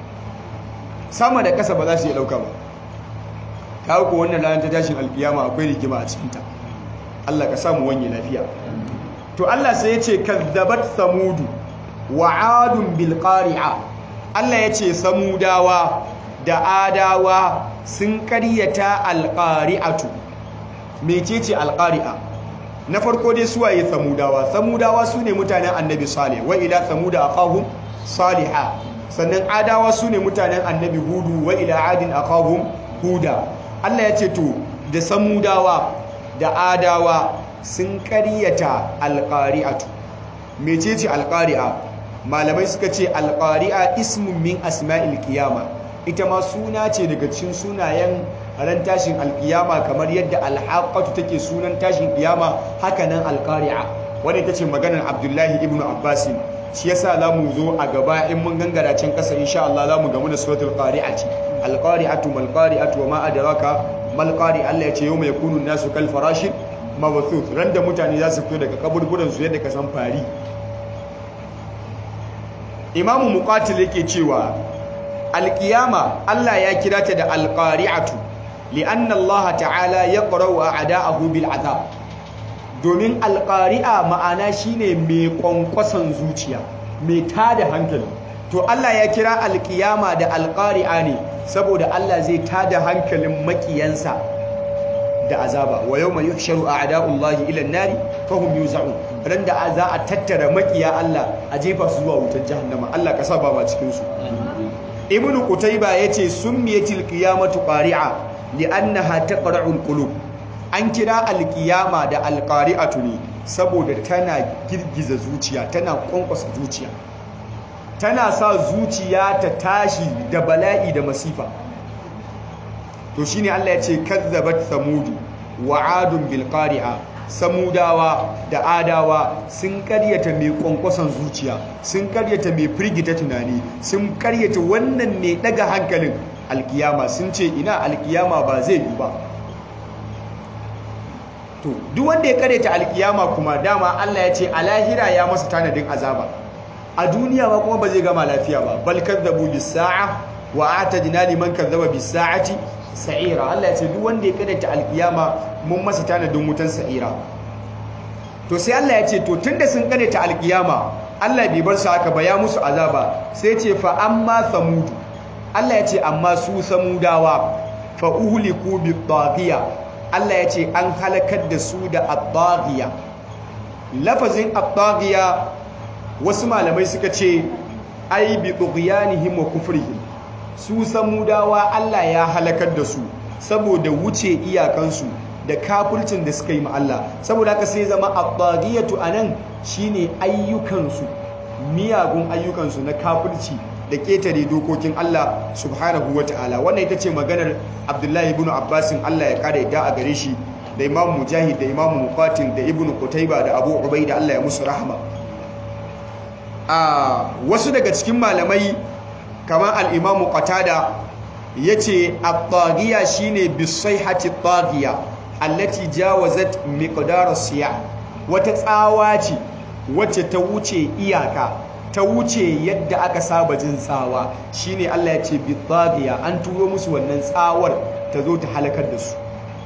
sama da kasa ba za su iya dauka ba kawo ko wannan ranar ta tashin alkiyama akwai rigima a cikinta Allah ka samu wanye lafiya to Allah sai ya ce kazzabat samudu wa adun bil qari'a Allah ya ce samudawa da adawa sun karyata alqari'atu mecece alqari'a na farko dai suwaye samudawa samudawa sune mutanen annabi salih wa ila samuda aqahum salihah sannan adawa sune mutanen annabi hudu wa ila adin aqahum huda Allah ya ce to da samudawa da adawa sun ƙaryata alƙari'atu mecece alƙari'a malamai suka ce alƙari'a ismun min asma'il qiyama ita ma suna ce daga cikin sunayen ran tashin alƙiyama kamar yadda alhaqatu take sunan tashin ƙiyama haka nan alƙari'a wanda ita ce maganar Abdullahi ibn Abbas shi yasa zamu zo a gaba in mun gangara can ƙasa insha Allah zamu gamu da suratul qari'ati alqari'atu mal qari'atu wa ma adraka mal qari Allah ya ce yawma yakunu nasu kal farashin mabathuth ran da mutane za su fito daga kaburburan su yadda ka san fari Imamu Muqatil yake cewa alqiyama Allah ya kira ta da alqari'atu li'anna Allah ta'ala yaqra'u a'da'ahu bil azab domin alqari'a ma'ana shine mai kwankwason zuciya mai tada hankali to Allah ya kira alkiyama da alƙari'a ne saboda Allah zai tada hankalin makiyansa da azaba wa yawma yuhsharu a'da'ullahi ila an-nari fahum yuz'un ran da za a tattara makiya Allah a jefa su zuwa wutar jahannama Allah ka saba ba cikin su Ibn Qutayba yace summiyatil qiyamatu qari'a li'annaha taqra'u al-qulub an kira alkiyama da alqari'atu ne saboda tana girgiza zuciya tana kwankwasa zuciya tana sa zuciya ta tashi da bala'i da masifa to shine Allah ya ce kazzabat samudu wa adun bil qari'a samudawa da adawa sun karyata mai kwankwason zuciya sun karyata mai firgita tunani sun karyata wannan ne daga hankalin alkiyama sun ce ina alkiyama ba zai yi ba to duk wanda ya karyata alkiyama kuma dama Allah ya ce a lahira ya masa tanadin azaba a duniya ma kuma ba zai gama lafiya ba bal kadzabu bis sa'a wa atadna liman kadzaba bis sa'ati sa'ira Allah ya ce duk wanda ya karyata alkiyama mun masa tanadin wutan sa'ira to sai Allah ya ce to tunda sun karyata alkiyama Allah bai bar su haka ba ya musu azaba sai ce fa amma samudu Allah ya ce amma su samudawa fa uhliku bit taghiya Allah ya ce an halakar da su da at-taghiya lafazin at-taghiya wasu malamai suka ce ai bi tughyanihim wa kufrihim su samudawa Allah ya halakar da su saboda wuce iyakansu da kafircin da suka yi ma Allah saboda haka sai zama at-taghiyatu anan shine ayyukansu miyagun ayyukansu na kafirci da ketare dokokin Allah subhanahu wata'ala wannan ita ce maganar Abdullahi ibn Abbasin Allah ya kare da a gare shi da Imam Mujahid da Imam Muqatil da Ibn Qutayba da Abu Ubaida Allah ya musu rahama a wasu daga cikin malamai kamar al-Imam Qatada yace at-taghiya shine bisayhati at-taghiya allati jawazat miqdar as-siyah wata tsawa ce wacce ta wuce iyaka ta wuce yadda aka saba jin tsawa shine Allah ya ce bitaghiya an turo musu wannan tsawar ta zo ta halakar da su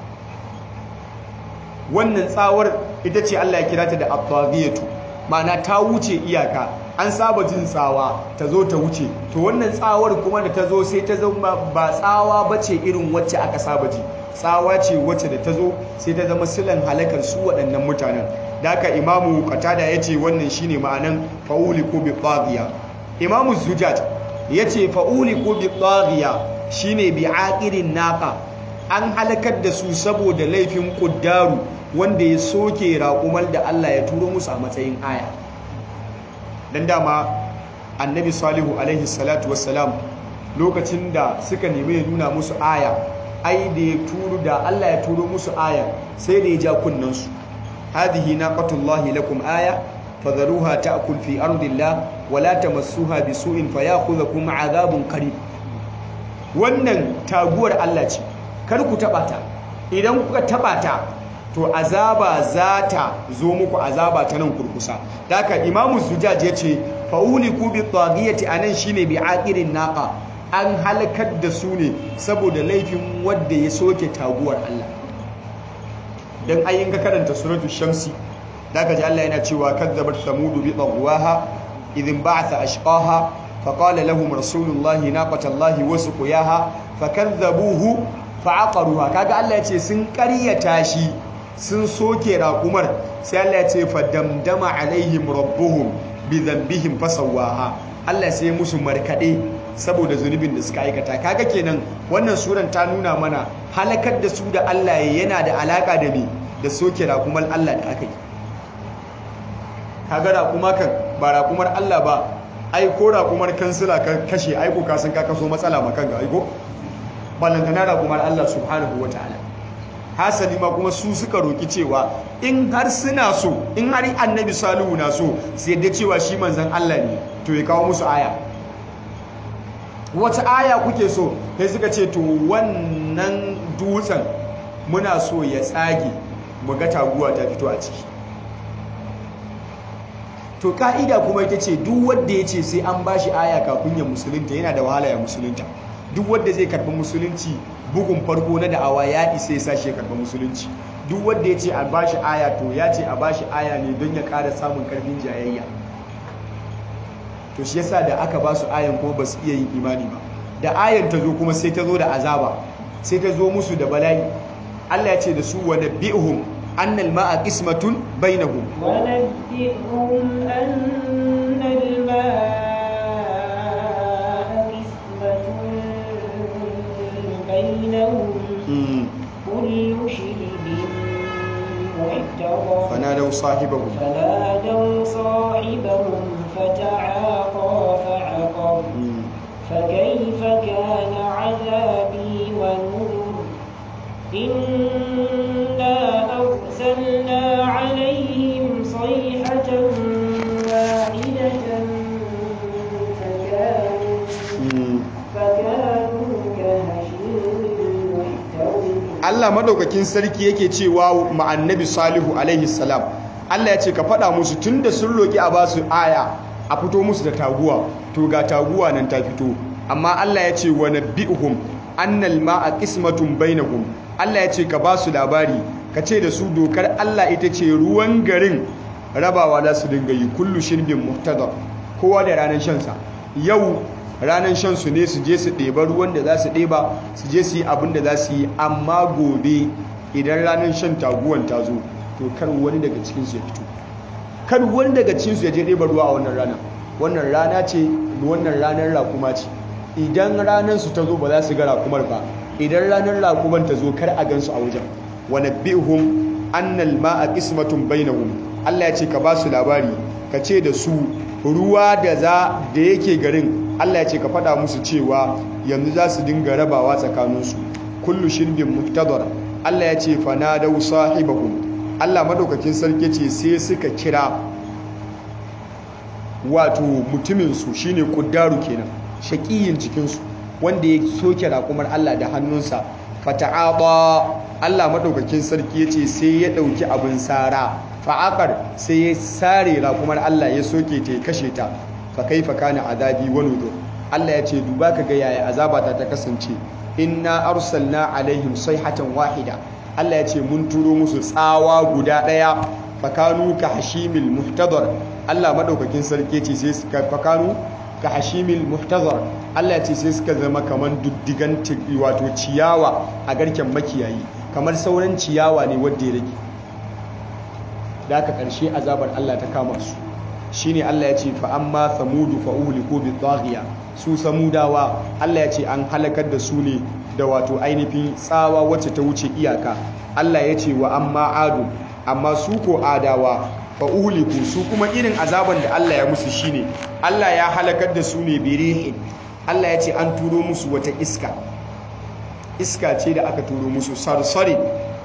wannan tsawar ita ce Allah ya kira ta da at-taghiyatu ma'ana ta wuce iyaka an saba jin tsawa ta zo ta wuce to wannan tsawar kuma da ta zo sai ta zama ba tsawa bace irin wacce aka saba ji tsawa ce wacce da ta zo sai ta zama silan halakar su waɗannan mutanen da haka imamu qatada yace wannan shine ma'anan fa'uli ko bi taghiya imamu zujaj yace fa'uli ko bi taghiya shine bi aqirin naqa an halakar da su saboda laifin kuddaru wanda ya soke raƙumar da Allah ya turo musu a matsayin aya dan dama annabi salihu alaihi salatu wassalam lokacin da suka nemi ya nuna musu aya ai da ya turo da Allah ya turo musu aya sai da ya ja kunnansu hadhihi naqatullahi lakum aya fadharuha ta'kul fi ardillah wa la tamassuha bisu'in fayakhudhukum 'adhabun qarib wannan taguwar Allah ce kar ku taba ta idan kuka taba ta to azaba za ta zo muku azaba ta nan kurkusa haka imamu zujaj ya ce fa'uliku bi taghiyati anan shine bi aqirin naqa an halakar da su ne saboda laifin wadda ya soke taguwar Allah dan ayin ka karanta suratul shamsi zaka ji Allah yana cewa kadzabat samudu bi taghwaha idhin ba'atha ashqaha faqala lahum rasulullahi naqatallahi wa suqiyaha fakadzabuhu fa'aqaruha kaga Allah ya ce sun ƙaryata shi sun soke raƙumar sai Allah ya ce fadamdama alaihim rabbuhum bi dhanbihim fasawaha Allah sai musu markade saboda zunubin da suka aikata kaga kenan wannan suran ta nuna mana halakar da su da Allah yana da alaka da me da soke raƙumar Allah da aka yi kaga raƙuma kan ba raƙumar Allah ba ai ko raƙumar kansila ka kashe aiko ka san ka kaso matsala makan ga aiko ballantana raƙumar Allah subhanahu wataala hasali ma kuma su suka roki cewa in har suna so in har annabi salihu na so sai da cewa shi manzon Allah ne to ya kawo musu aya wata aya kuke so sai suka ce to wannan dutsen muna so ya tsage mu ga taguwa ta fito a ciki to ka'ida kuma ita ce duk wanda ya ce sai an bashi aya kafin ya musulunta yana da wahala ya musulunta duk wanda zai karɓi musulunci bugun farko na da'awa ya isa ya sashi ya karɓi musulunci duk wanda ya ce a bashi aya to ya ce a bashi aya ne don ya ƙara samun ƙarfin jayayya to shi yasa da aka ba su ayan kuma ba su iya yin imani ba da ayan ta zo kuma sai ta zo da azaba sai ta zo musu da bala'i Allah ya ce da su wa nabbi'uhum annal ma'a qismatun bainahum wa nabbi'uhum annal ma'a qismatun bainahum kullu shirbin muhtadar fanadaw sahibahum فنادوا صاحبهم فتعاطى فعقر فكيف كان عذابي ونذر إنا أرسلنا عليهم صيحة واحدة فكانوا فكانوا كهشيم المحتوى Allah madaukakin sarki yake cewa ma annabi Salihu alaihi salam Allah ya ce ka faɗa musu tunda sun roki a basu aya a fito musu da taguwa to ga taguwa nan ta fito amma Allah ya ce wa nabbi'uhum annal ma'a qismatun bainahum Allah ya ce ka basu labari ka ce da su dokar Allah ita ce ruwan garin rabawa za su dinga yi kullu shirbin muhtadar kowa da ranar shansa yau ranar shan su ne su je su ɗeba ruwan da za su ɗeba su je su yi abin da za su yi amma gobe idan ranar shan taguwan ta zo to kar wani daga cikinsu ya fito kar wani daga cikinsu ya je ɗeba ruwa a wannan ranar wannan rana ce wannan ranar rakuma ce idan ranar su ta zo ba za su ga rakumar ba idan ranar rakuman ta zo kar a gansu a wajen wa nabbihum annal ma'a qismatun bainahum Allah ya ce ka ba su labari ka ce da su ruwa da za da yake garin Allah ya ce ka faɗa musu cewa yanzu za su dinga rabawa tsakaninsu kullu shirbin muhtadar Allah ya ce fanadau sahibahum Allah madaukakin sarki ce sai suka kira wato mutuminsu shine kuddaru kenan shaqiyin cikinsu wanda ya soke raƙumar Allah da hannunsa fata'aba Allah madaukakin sarki yace sai ya dauki abin sara fa'aqar sai ya sare raƙumar Allah ya soke ta ya kashe ta fa kaifa kana azabi wa nudur Allah yace duba ka ga yaya azabata ta kasance inna arsalna alaihim sayhatan wahida Allah yace mun turo musu tsawa guda daya fakanu ka hashimil muhtadar Allah madaukakin sarki yace sai suka fakanu ka hashimil muhtazar Allah ce sai suka zama kamar duddigan wato ciyawa a garken makiyayi kamar sauran ciyawa ne wadda ya rage da aka karshe azabar Allah ta kama su shine Allah ya ce fa amma samudu fa uhliku bi taghiya su samudawa Allah ya ce an halakar da su ne da wato ainihin tsawa wacce ta wuce iyaka Allah ya ce wa amma adu amma su ko adawa fa uhliku su kuma irin azaban da Allah ya musu shine Allah ya halakar da su ne birihin Allah ya ce an turo musu wata iska iska ce da aka turo musu sarsarin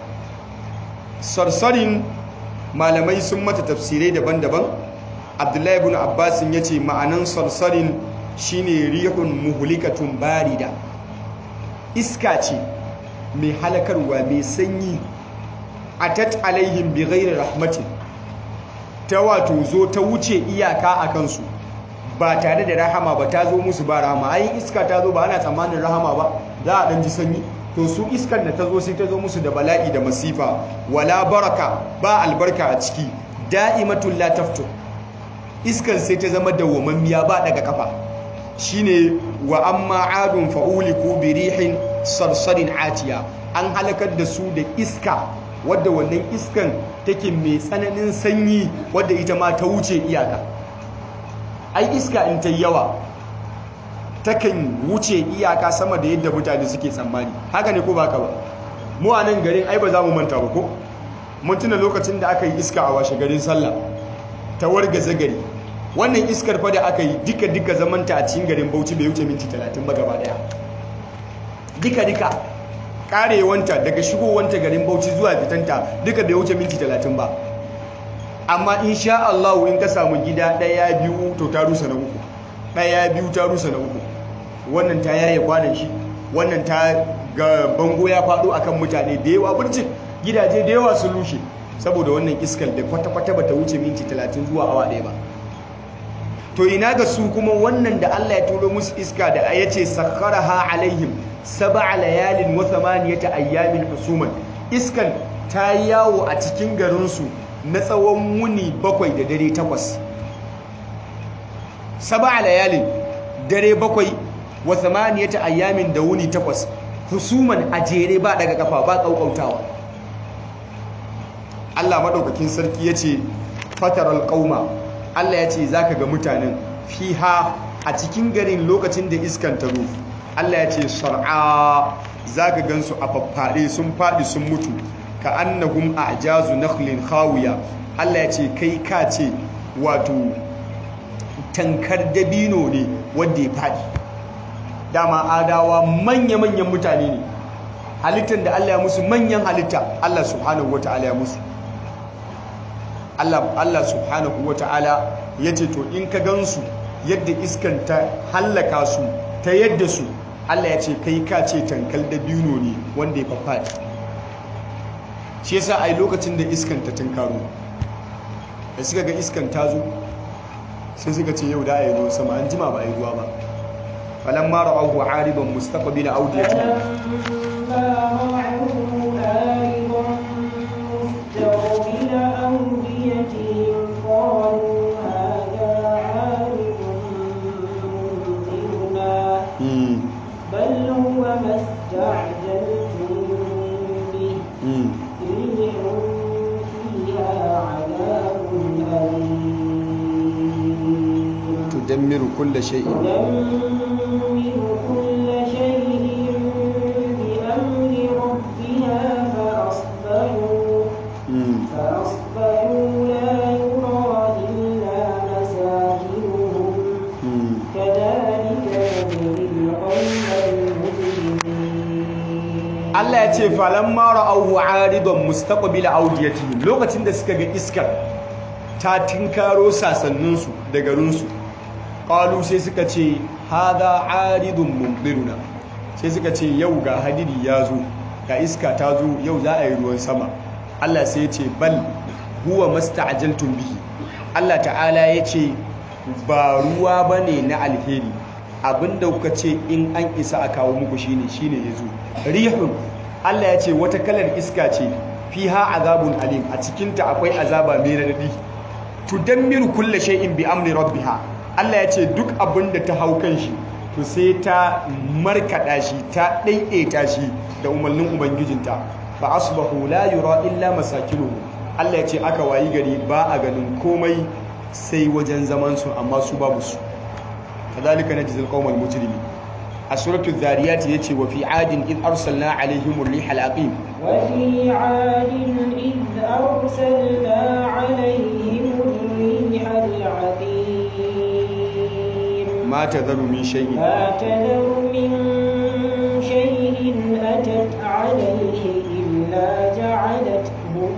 sarsarin malamai sun mata tafsirai daban-daban abdullahi ibn abbasin ya ce ma'anan sarsarin shine rihun muhulikatun barida iska ce mai halakarwa mai sanyi atat alaihim bi ghairi rahmatin ta wato zo ta wuce iyaka a kansu ba tare da rahama ba ta zo musu ba rahama ayin iska ta zo ba ana tsammanin rahama ba za a ɗan ji sanyi to su iskar da ta zo sai ta zo musu da bala'i da masifa wala baraka ba albarka a ciki da'imatul la taftu iskar sai ta zama dawwamammiya ba daga kafa shine wa amma adun fa'uliku bi rihin sarsarin atiya an halakar da su da iska wadda wannan iskan take mai tsananin sanyi wadda ita ma ta wuce iyaka ai iska in ta yawa takan wuce iyaka sama da yadda mutane suke tsammani haka ne ko ba ka ba mu a nan garin ai ba za mu manta ba ko mun tuna lokacin da aka yi iska a washe garin sallah ta wargaza gari wannan iskar fa da aka yi duka duka zamanta a cikin garin Bauchi bai wuce minti 30 ba gaba daya duka duka karewanta daga shigowanta garin Bauchi zuwa fitanta duka bai wuce minti 30 ba amma insha Allah in ka samu gida daya biyu to ta rusa na uku daya biyu ta rusa na uku wannan ta yaye kwanan shi wannan ta ga bango ya fado akan mutane da yawa burcin gidaje da yawa sun rushe saboda wannan iskar da kwata-kwata bata wuce minti 30 zuwa awa ɗaya ba to ina ga su kuma wannan da Allah ya turo musu iska da ya ce sakharaha alaihim sab'a layalin wa thamaniyata ayyamin husuman iskan ta yawo a cikin garinsu na tsawon wuni bakwai da dare takwas sab'a layalin dare bakwai wa thamaniyata ayyamin da wuni takwas husuman a jere ba daga kafa ba kaukautawa Allah madaukakin sarki yace fataral qauma Allah ya ce za ka ga mutanen fiha a cikin garin lokacin da iskan ta zo Allah ya ce sar'a za ka gansu a faffare sun faɗi sun mutu ka annahum a ajazu nakhlin khawiya Allah ya ce kai ka ce wato tankar dabino ne wanda ya faɗi dama adawa manya-manyan mutane ne halittar da Allah ya musu manyan halitta Allah subhanahu wa ta'ala ya musu Allah, Allah subhanahu wa ta'ala ya ce to in ka gansu yadda iskan ta hallaka su ta yadda su Allah ya ce kai ka ce tankal da bino ne wanda ya faffadi shi yasa ai lokacin da iskan ta tunkaro da suka ga iskan ta zo sai suka ce yau da a yi ruwan sama an jima ba a yi ruwa ba falon mara abu ariban mustaqbil audiyatu بل هو ما استعجلتم به ريح فيها عذاب أليم تدمر كل شيء تدمر كل شيء بأمر ربها فأصبحوا ya ce falamma ra'awhu 'aridan mustaqbila awdiyatihim lokacin da suka ga iskar ta tinkaro sasanninsu da garinsu qalu sai suka ce hadha 'aridun mumdiruna sai suka ce yau ga hadiri ya zo ga iska ta zo yau za a yi ruwan sama Allah sai ya ce bal huwa masta'jaltum bihi Allah ta'ala ya ce ba ruwa bane na alheri abinda kuka ce in an isa a kawo muku shine shine yazo rihun Allah ya ce wata kalar iska ce fiha azabun alim a cikinta akwai azaba mai radadi tudammiru kulli shay'in bi amri rabbiha Allah ya ce duk abinda ta hau kan shi to sai ta markada shi ta daidaita shi da umarnin ubangijinta fa asbahu la yura illa masakinuhu Allah ya ce aka wayi gari ba a ganin komai sai wajen zaman su amma su babu su kadhalika najzil qawmal mujrimin a suratul zariyat yace wa fi adin id arsalna alaihim ar-riha al-aqim wa fi adin id arsalna alaihim ar-riha al-aqim ma tadharu min shay'in ma tadharu min shay'in atat alayhi illa ja'alathu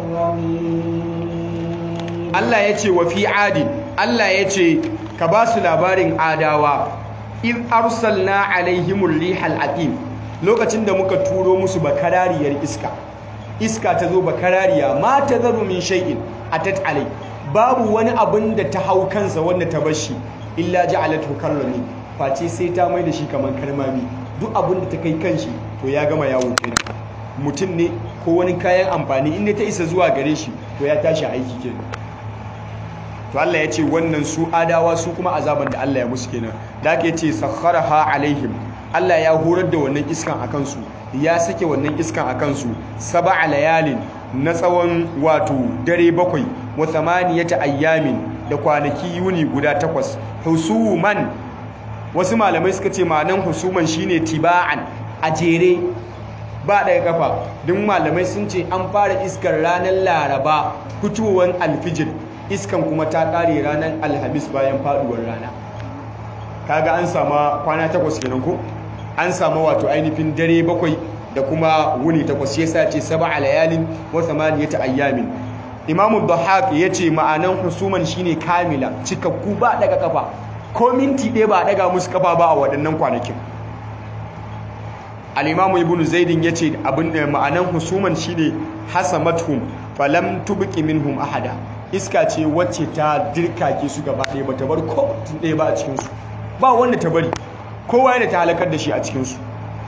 karramin Allah yace wa fi adin Allah yace ka ba su labarin adawa in arsalna alaihimur rihal aqim lokacin da muka turo musu bakarariyar iska iska ta zo bakarariya ma ta zaru min shay'in atat alai babu wani abin da ta hau kansa wanda ta bashi illa ja'alatu karrami face sai ta mai da shi kaman karmami duk abin da ta kai kanshi to ya gama yawo kenan mutum ne ko wani kayan amfani inda ta isa zuwa gare shi to ya tashi aiki kenan to Allah ya ce wannan su adawa su kuma azaban da Allah ya musu kenan da ake ce sakharaha alaihim Allah ya horar da wannan iskan a kansu ya sake wannan iskan a kansu sab'a layalin na tsawon wato dare bakwai wa thamaniyata ayyamin da kwanaki yuni guda takwas husuman wasu malamai suka ce ma'anan husuman shine tiba'an a jere ba ɗaya kafa duk malamai sun ce an fara iskar ranar laraba fitowar alfijir iskan kuma ta ƙare ranar alhamis bayan faɗuwar rana kaga an sama kwana takwas kenan ko an samu wato ainihin dare bakwai da kuma wuni takwas yasa ce sab'a layalin wa thamaniyata ayyamin imamu dhahak yace ma'anan husuman shine kamila cikakku ba daga kafa ko minti ɗaya ba daga musu kafa ba a waɗannan kwanakin al-imamu ibnu zaidin yace abin da ma'anan husuman shine hasamathum falam tubqi minhum ahada iska ce wacce ta dirkake su gaba ɗaya bata bar ko mutum ɗaya ba a cikin su ba wanda ta bari kowa yana ta halakar da shi a cikin su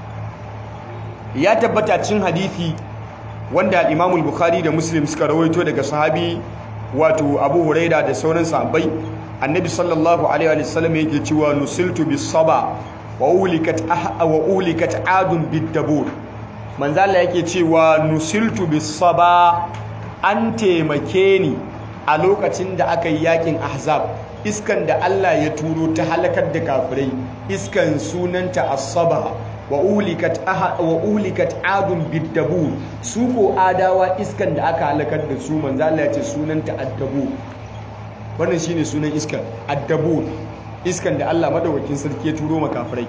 ya tabbata cin hadithi wanda imamul bukhari da muslim suka rawaito daga sahabi wato abu huraira da sauran sahabbai annabi sallallahu alaihi wa sallam yake cewa nusiltu bis saba wa ulikat wa ulikat adun bid dabur manzo Allah yake cewa nusiltu bis saba an taimake ni a lokacin da aka yi yakin ahzab iskan da Allah ya turo ta halakar da kafirai iskan sunanta as-saba wa ulikat aha wa ulikat adun bidabur su ko adawa iskan da aka halakar da su manzo Allah ya ce sunanta addabur wannan shine sunan iskan addabur iskan da Allah madaukakin sarki ya turo makafirai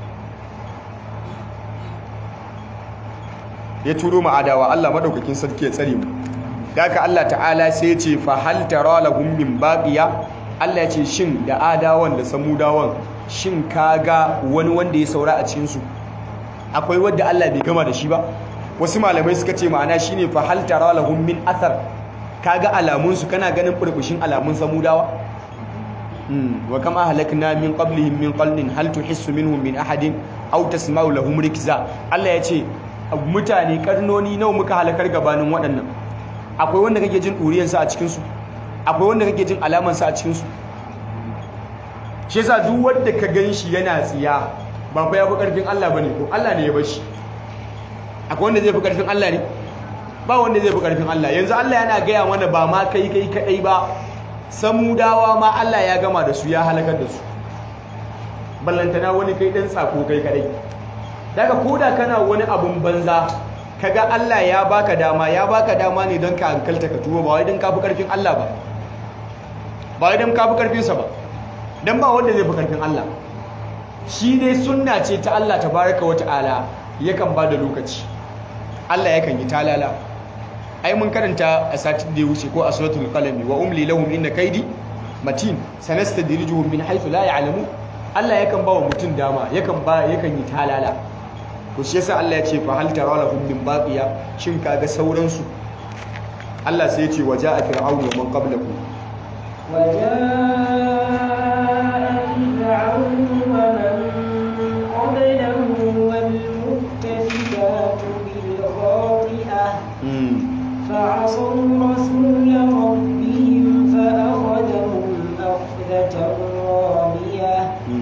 ya turo ma adawa Allah madaukakin sarki ya tsare mu daga Allah ta'ala sai ya ce fa hal tara lahum min baqiya Allah ya ce shin da adawan da samudawan shin kaga wani wanda ya saura a cikin su akwai wadda Allah bai gama da shi ba wasu malamai suka ce ma'ana shine fa hal tara lahum min athar kaga alamun su kana ganin burbushin alamun samudawa hmm wa kama halakna min qablihim min qarnin hal tuhissu minhum min ahadin aw tasma'u lahum rikza Allah ya ce mutane karnoni nawa muka halakar gabanin waɗannan akwai wanda kake jin ɗuriyar sa a cikin su akwai wanda kake jin alaman sa a cikin su shi yasa duk wanda ka ganshi yana tsiya ba fa ya fi ƙarfin Allah ba ne ko Allah ne ya bar shi akwai wanda zai fi ƙarfin Allah ne ba wanda zai fi ƙarfin Allah yanzu Allah yana gaya mana ba ma kai kai kaɗai ba samudawa ma Allah ya gama da su ya halakar da su ballantana wani kai ɗan tsako kai kaɗai daga koda kana wani abun banza kaga Allah ya baka dama ya baka dama ne don ka hankalta ka tuba ba wai don ka fi ƙarfin Allah ba ba wai don ka fi ƙarfinsa ba don ba wanda zai fi ƙarfin Allah shi dai sunna ce ta Allah tabaraka wa ta'ala yakan ba da lokaci Allah yakan yi talala ai mun karanta a satin da ya wuce ko a suratul qalami wa umli lahum inna kaidi matin sanastadrijuhum min haythu la ya'lamu Allah yakan ba wa mutum dama yakan ba yakan yi talala to shi yasa Allah ya ce fa hal tara lahum min baqiya shin kaga sauran su Allah sai ya ce waja'a fir'aunu wa man qablahu وجاء فرعون ومن قبله والمؤتفكات بالخاطئة فعصوا رسول ربهم فأخذهم أخذة رابية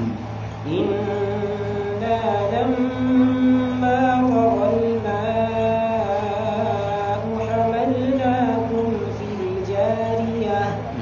إنا لما طغى الماء حملناكم في الجارية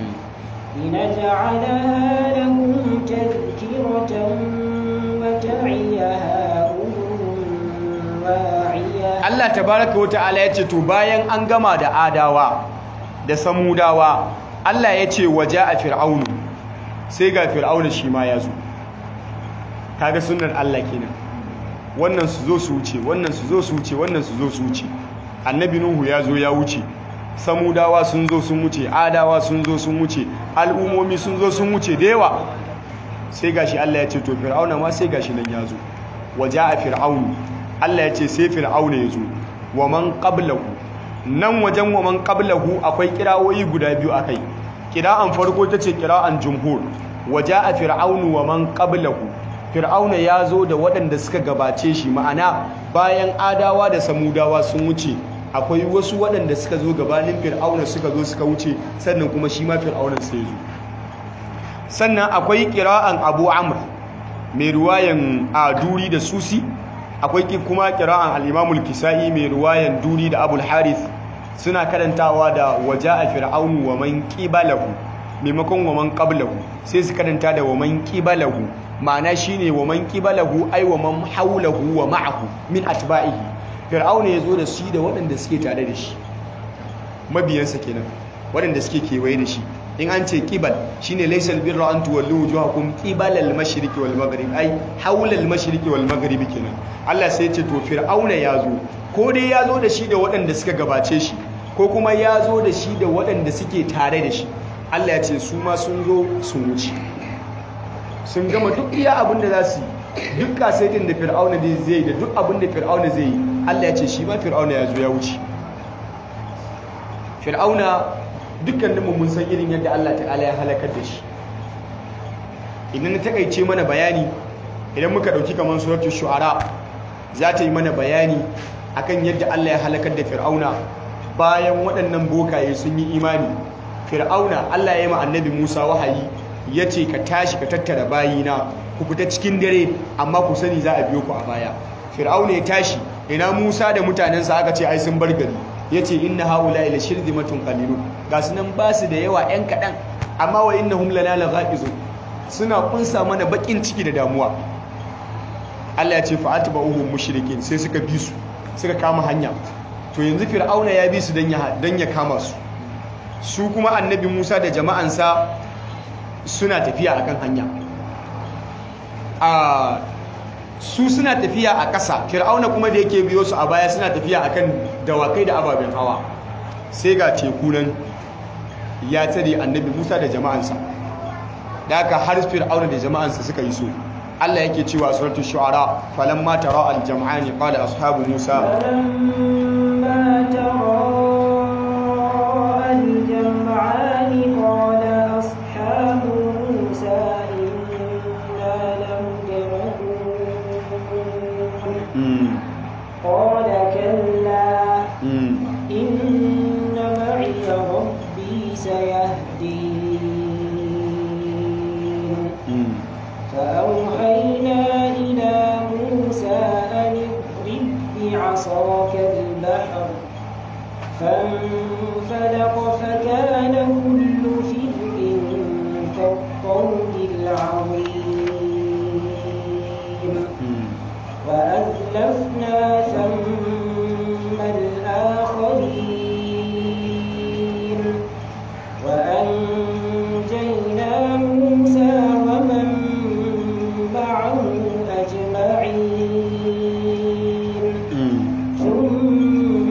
لنجعلها لهم تذكرة وتعيها أذن واعية Allah tabaraka wa ta'ala ya ce to bayan an gama da adawa da samudawa Allah ya ce waje a fir'aunu sai ga fir'aunu shi ma ya zo kaga sunnar Allah kenan wannan su zo su wuce wannan su zo su wuce wannan su zo su wuce annabi nuhu ya zo ya wuce samudawa sun zo sun wuce adawa sun zo sun wuce al'umomi sun zo sun wuce da yawa sai gashi Allah ya ce to fir'auna ma sai gashi nan ya zo waje a fir'aunu Allah ya ce sai fir'auna ya zo wa man qablahu nan wajen wa man qablahu akwai kirawoyi guda biyu akai kira'an farko tace kira'an jumhur waje a fir'aunu wa man qablahu fir'auna ya zo da waɗanda suka gabace shi ma'ana bayan adawa da samudawa sun wuce akwai wasu waɗanda suka zo gabanin fir'auna suka zo suka wuce sannan kuma shi ma fir'aunan sai ya zo sannan akwai kira'an abu amr mai ruwayan a duri da susi akwai kuma kira'an al'imamul kisa'i mai ruwayan duri da abul harith suna karantawa da waje a fir'aunu wa man ƙibalahu maimakon wa man ƙablahu sai su karanta da wa man ƙibalahu ma'ana shine wa man ƙibalahu ai wa man haulahu wa ma'ahu min atba'ihi fir'auna ya zo da shi da waɗanda suke tare da shi mabiyansa kenan waɗanda suke kewaye da shi in an ce ƙibal shine laysal birra an tuwallu wujuhakum qibala al-mashriqi wal maghrib ai hawla al-mashriqi wal maghrib kenan Allah sai ya ce to fir'auna ya zo ko dai ya zo da shi da waɗanda suka gabace shi ko kuma ya zo da shi da waɗanda suke tare da shi Allah ya ce su ma sun zo sun wuce sun gama duk iya abin da za su yi duk kasaitin da fir'auna zai yi da duk abin da fir'auna zai yi Allah ya ce shi ma fir'auna ya zo ya wuce fir'auna dukkaninmu mun san irin yadda Allah ta'ala ya halakar da shi idan na takaice mana bayani idan muka dauki kamar suratul shu'ara za ta yi mana bayani akan yadda Allah ya halakar da fir'auna bayan waɗannan bokaye sun yi imani fir'auna Allah ya yi ma annabi Musa wahayi ya ce ka tashi ka tattara bayina ku fita cikin dare amma ku sani za a biyo ku a baya fir'auna ya tashi ina Musa da mutanensa aka ce ai sun bar gari ya ce inna haula ila shirzimatun qalilun ga su nan ba su da yawa yan kaɗan amma wa innahum lana laghaizu suna kunsa mana bakin ciki da damuwa Allah ya ce fa atba'uhum mushrikin sai suka bi su suka kama hanya to yanzu fir'auna ya bi su dan ya dan ya kama su su kuma annabi Musa da jama'ansa suna tafiya akan hanya a su suna tafiya a ƙasa fir'auna kuma da yake biyo su a baya suna tafiya akan dawakai da ababen hawa sai ga teku nan ya tare annabi musa da jama'ansa da aka har fir'auna da jama'ansa suka yi so Allah yake cewa suratul shu'ara falamma tara al-jam'ani qala ashabu musa فلما تراءى الجمعان قال أصحاب موسى إنا لمدركون mm, قال كلا mm, إن معي ربي سيهدين mm. فأوحينا إلى موسى أن اضرب بعصاك البحر فانفلق فكان كل فرق كالطود العظيم وأزلفنا ثم الآخرين وأنجينا موسى ومن معه أجمعين Mm. ثم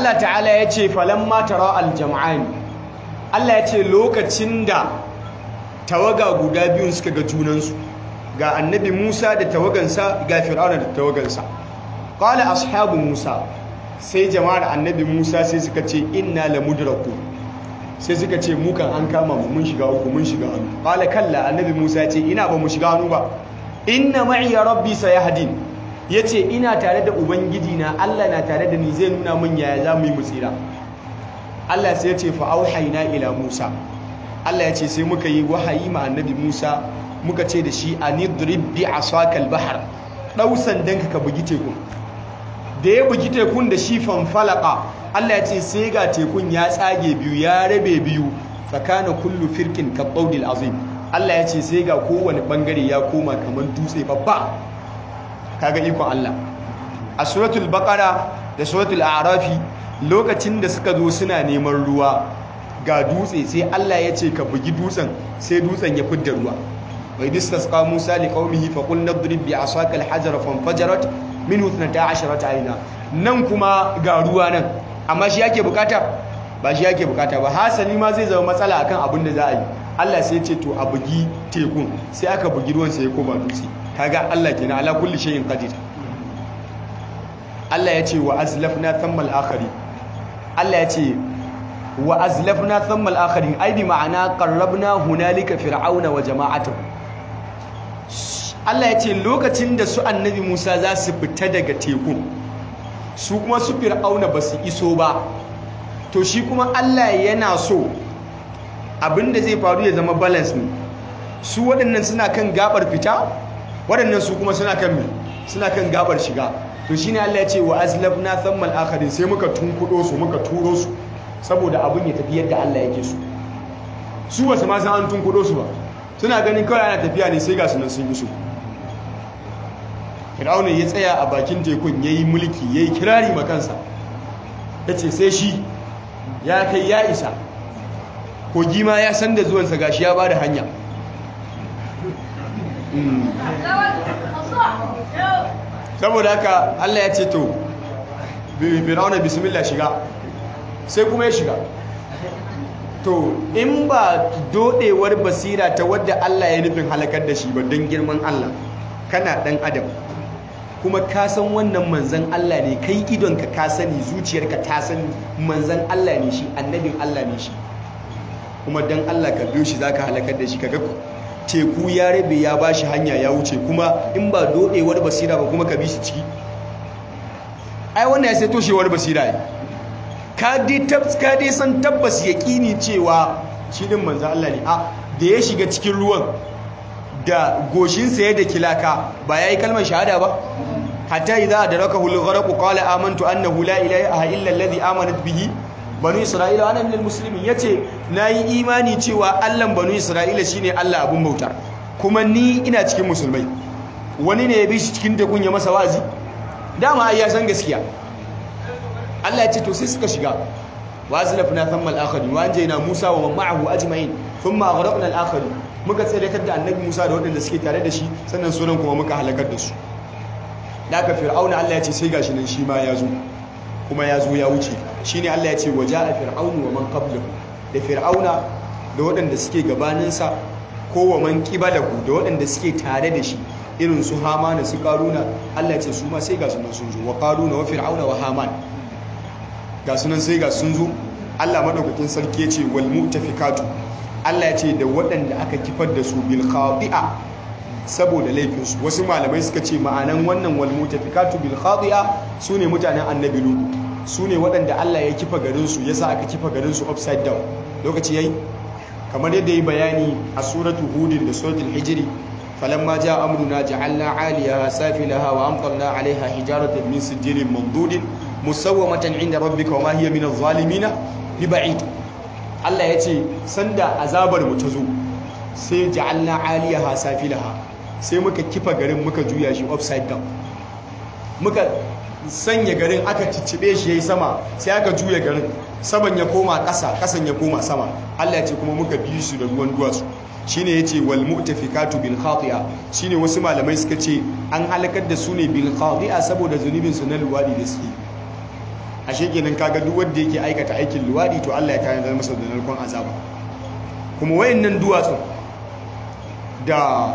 Allah ta'ala ya ce falamma tara aljam'ani Allah ya ce lokacin da tawaga guda biyun suka ga junansu ga annabi Musa da tawagansa ga Fir'auna da tawagansa qala ashabu Musa sai jama'ar annabi Musa sai suka ce inna lamudraku sai suka ce mu kan an kama mu mun shiga uku mun shiga hannu qala kalla annabi Musa ya ce ina ba mu shiga hannu ba inna ma'iya rabbi sayahdin yace ina tare da ubangiji na Allah na tare da ni zai nuna min yaya za mu yi mu tsira Allah sai ya ce fa auhayna ila Musa Allah ya ce sai muka yi wahayi ma annabi Musa muka ce da shi anidrib bi asaka al-bahr dau sandanka ka bugi tekun da ya bugi tekun da shi fanfalaka Allah ya ce sai ga tekun ya tsage biyu ya rabe biyu tsakanin kullu firkin kabbaudil azim Allah ya ce sai ga kowane bangare ya koma kamar dutse babba kaga ikon Allah a suratul baqara da suratul a'rafi lokacin da suka zo suna neman ruwa ga dutse sai Allah ya ce ka bugi dutsen sai dutsen ya fidda ruwa wa idistasqa Musa liqaumihi fa qul nadrib bi asaka al-hajara fanfajarat minhu 12 ayna nan kuma ga ruwa nan amma shi yake bukata ba shi yake bukata ba hasali ma zai zama matsala akan abin da za a yi Allah sai ce to a bugi tekun sai aka bugi ruwan sai ya koma dutse kaga Allah kenan ala kulli shay'in qadir Allah ya ce wa azlafna thammal akhari Allah ya ce wa azlafna thammal akhari ai bi ma'ana qarrabna hunalika fir'auna wa jama'atuhu Allah ya ce lokacin da su annabi Musa za su fita daga tekun su kuma su fir'auna ba su iso ba to shi kuma Allah yana so abinda zai faru ya zama balance ne su waɗannan suna kan gabar fita waɗannan su kuma suna kan me suna kan gabar shiga to shine Allah ya ce wa azlafna thammal akharin sai muka tunkudo su muka turo su saboda abin ya tafi yadda Allah yake so su ba su ma san an tunkudo su ba suna ganin kawai ana tafiya ne sai ga su nan sun iso Fir'auna ya tsaya a bakin tekun yayi mulki yayi kirari makansa yace sai shi ya kai ya isa kogi ma ya san da zuwansa gashi ya bada hanya saboda haka Allah ya ce to fir'auna bismillah shiga sai kuma ya shiga to in ba dodewar basira ta wadda Allah ya nufin halakar da shi ba don girman Allah kana dan adam kuma ka san wannan manzan Allah ne kai idonka ka sani zuciyarka ta sani manzan Allah ne shi annabin Allah ne shi kuma dan Allah ka biyo shi zaka halakar da shi kaga teku ya rabe ya bashi hanya ya wuce kuma in ba dodewar basira ba kuma ka bi shi ciki ai wannan ya sai toshewar basira ne ka dai san tabbas yaƙini cewa shi din manzan Allah ne a da ya shiga cikin ruwan da goshinsa ya da kilaka ba ya yi kalmar shahada ba hatta idza adrakahu al-gharq qala amantu annahu la ilaha illa alladhi amanat bihi banu isra'ila ana minal muslimin yace nayi imani cewa Allah banu isra'ila shine Allah abun bauta kuma ni ina cikin musulmai wani ne ya bi shi cikin tekun ya masa wazi dama ai ya san gaskiya Allah ya ce to sai suka shiga wa azlafna thamma al-akhirin wa anjayna Musa wa man ma'ahu ajma'in thumma aghraqna al-akhirin muka tsayar da annabi Musa da waɗanda suke tare da shi sannan sunan kuma muka halakar da su daga fir'auna Allah ya ce sai gashi nan shi ma ya zo kuma ya zo ya wuce shine Allah ya ce waja'a fir'aunu wa man qablahu da fir'auna da waɗanda suke gabaninsa ko wa man qibalahu da waɗanda suke tare da shi irin su hamana su karuna Allah ya ce su ma sai ga sunan sun zo wa karuna wa fir'auna wa haman ga sunan sai ga sun zo Allah madaukakin sarki ya ce wal mutafikatu Allah ya ce da waɗanda aka kifar da su bil khati'a saboda laifinsu wasu malamai suka ce ma'anan wannan wal mutafikatu bil khati'a sune mutanen annabi lutu sune waɗanda Allah ya kifa garin su yasa aka kifa garin su upside down lokaci yayi kamar yadda yi bayani a suratu hudin da suratul hijri falamma jaa amruna ja'alna 'aliyaha safilaha wa amtarna 'alayha hijaratan min sijilin mamdudin musawwamatan 'inda rabbika wa ma hiya min adh-dhalimin biba'id Allah ya ce sanda azabar mu ta zo sai ja'alna 'aliyaha safilaha sai muka kifa garin muka juya shi upside down muka sanya garin aka ciccibe shi yayi sama sai aka juya garin saman ya koma ƙasa ƙasan ya koma sama Allah ya ce kuma muka bi su da ruwan duwatsu shine yace wal mu'tafikatu bil khati'a shine wasu malamai suka ce an halakar da su ne bil khati'a saboda zunubin su na luwadi da suke ashe kenan kaga duk wanda yake aikata aikin luwadi to Allah ya tanadar masa da narkon azaba kuma wayannan duwatsun da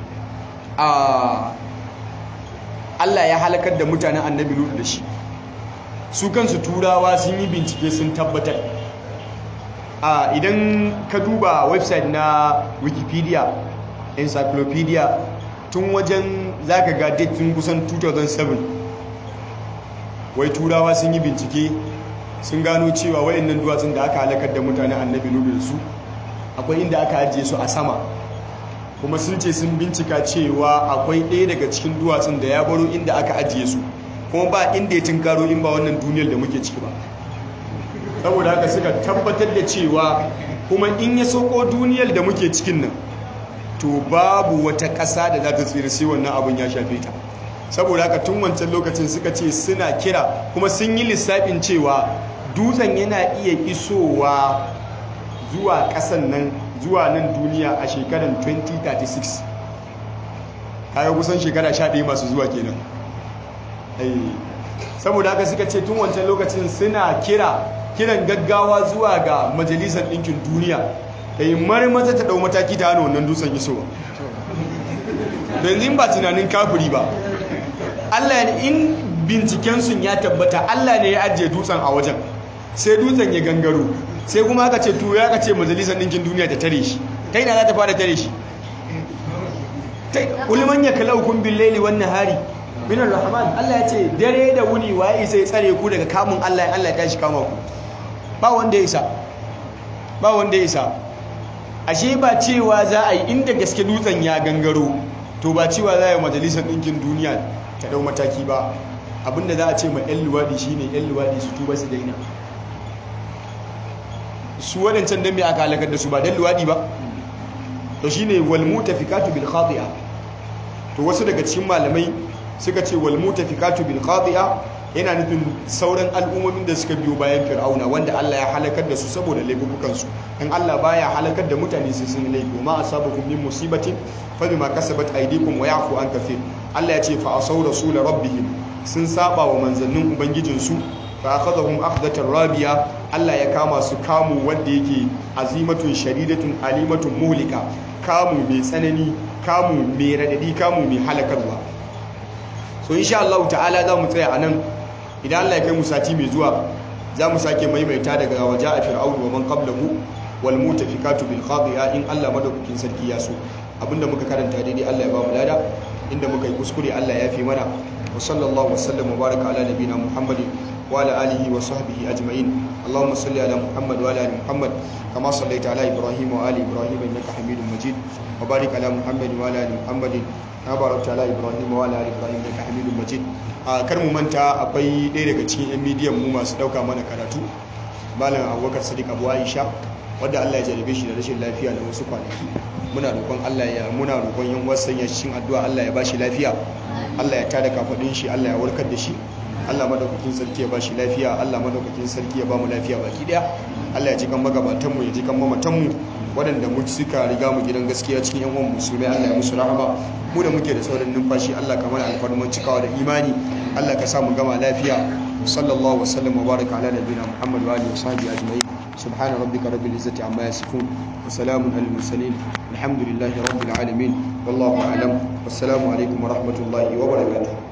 a Allah ya halakar da mutanen annabi Lut da shi su kansu turawa sun yi bincike sun tabbatar a idan ka duba website na wikipedia encyclopedia tun wajen zaka ga date tun kusan 2007 wai turawa sun yi bincike sun gano cewa wayannan duwatsun da aka halakar da mutanen annabi Lut da su akwai inda aka ajiye su a sama kuma sun ce sun bincika cewa akwai ɗaya daga cikin duwatsun da ya baro inda aka ajiye su kuma ba inda ya tinkaro in ba wannan duniyar da muke ciki ba saboda haka suka tabbatar da cewa kuma in ya soko duniyar da muke cikin nan to babu wata ƙasa da za ta tsira sai wannan abin ya shafe ta saboda haka tun wancan lokacin suka ce suna kira kuma sun yi lissafin cewa dutsen yana iya isowa zuwa ƙasan nan zuwa nan duniya a shekarar 2036 kayan kusan shekara 11 masu zuwa kenan saboda haka suka ce tun wancan lokacin suna kira kiran gaggawa zuwa ga majalisar ɗinkin duniya da yi marmata ta ɗau mataki ta hana wannan dutsen isowa yanzu ba tunanin kafiri ba allah in bincikensu ya tabbata allah ne ya ajiye dutsen a wajen sai dutsen ya gangaro sai kuma aka ce tuyo aka ce majalisar ɗinkin duniya ta tare shi ta ina za ta fara tare shi ulman ya kalau kun bin laili wannan hari minar rahman Allah ya ce dare da wuni waye sai tsare ku daga kamun Allah ya Allah ya tashi kama ku ba wanda ya isa ba wanda ya isa ashe ba cewa za a yi inda gaske dutsen ya gangaro to ba cewa za a yi majalisar ɗinkin duniya ta ɗau mataki ba abinda za a ce ma 'yan luwaɗi shine 'yan luwaɗi su tuba su daina su waɗancan don mai aka halakar da su ba don luwaɗi ba to shi ne walmuta fikatu bil khati'a to wasu daga cikin malamai suka ce walmuta fikatu bil khati'a yana nufin sauran al'ummomin da suka biyo bayan fir'auna wanda Allah ya halakar da su saboda laifukansu in Allah baya halakar da mutane sai sun laifi ma asabakum min musibatin fa bima kasabat aydikum wa ya'fu an kathir Allah ya ce fa asaw rasul rabbihim sun saba wa manzannin ubangijinsu fa akhadhahum akhdatan rabiya Allah ya kama su kamu wanda yake azimatun shadidatun alimatun muhlika kamu mai tsanani kamu mai radadi kamu mai halakarwa so insha Allah ta'ala za mu tsaya anan idan Allah ya kai mu sati mai zuwa za mu sake maimaita daga waje a fir'aun wa man qablahu wal mutafikatu bil khadi'a in Allah madaukakin sarki ya so abinda muka karanta daidai Allah ya ba mu lada inda muka yi kuskure Allah ya fi mana wa sallallahu wa sallam wa baraka ala nabina muhammadin وعلى آله وصحبه أجمعين اللهم صل على محمد وعلى آل محمد كما صليت على إبراهيم وآل إبراهيم إنك حميد مجيد وبارك على محمد وعلى آل محمد كما باركت على إبراهيم وعلى آل إبراهيم إنك حميد مجيد kar mu manta akwai ɗaya daga cikin 'yan midiyan mu masu ɗauka mana karatu malam abubakar sadiq abu aisha wadda allah ya jarabe shi da rashin lafiya da wasu kwanaki muna roƙon allah ya muna roƙon yan wasan ya cikin addu'a allah ya bashi lafiya allah ya tada kafaɗin shi allah ya warkar da shi Allah madaukakin sarki ya ba shi lafiya Allah madaukakin sarki ya ba mu lafiya baki daya Allah ya ji kan magabatan mu ya ji kan mamatan mu waɗanda mu suka riga mu gidan gaskiya cikin yan uwan musulmai Allah ya musu rahama mu da muke da sauran numfashi Allah ka mana alfarman cikawa da imani Allah ka sa mu gama lafiya sallallahu wasallam wa baraka ala nabiyina Muhammad wa alihi wa sahbihi ajma'in سبحان ربك رب العزة عما يصفون وسلام على المرسلين الحمد لله رب العالمين والله أعلم والسلام عليكم ورحمة الله وبركاته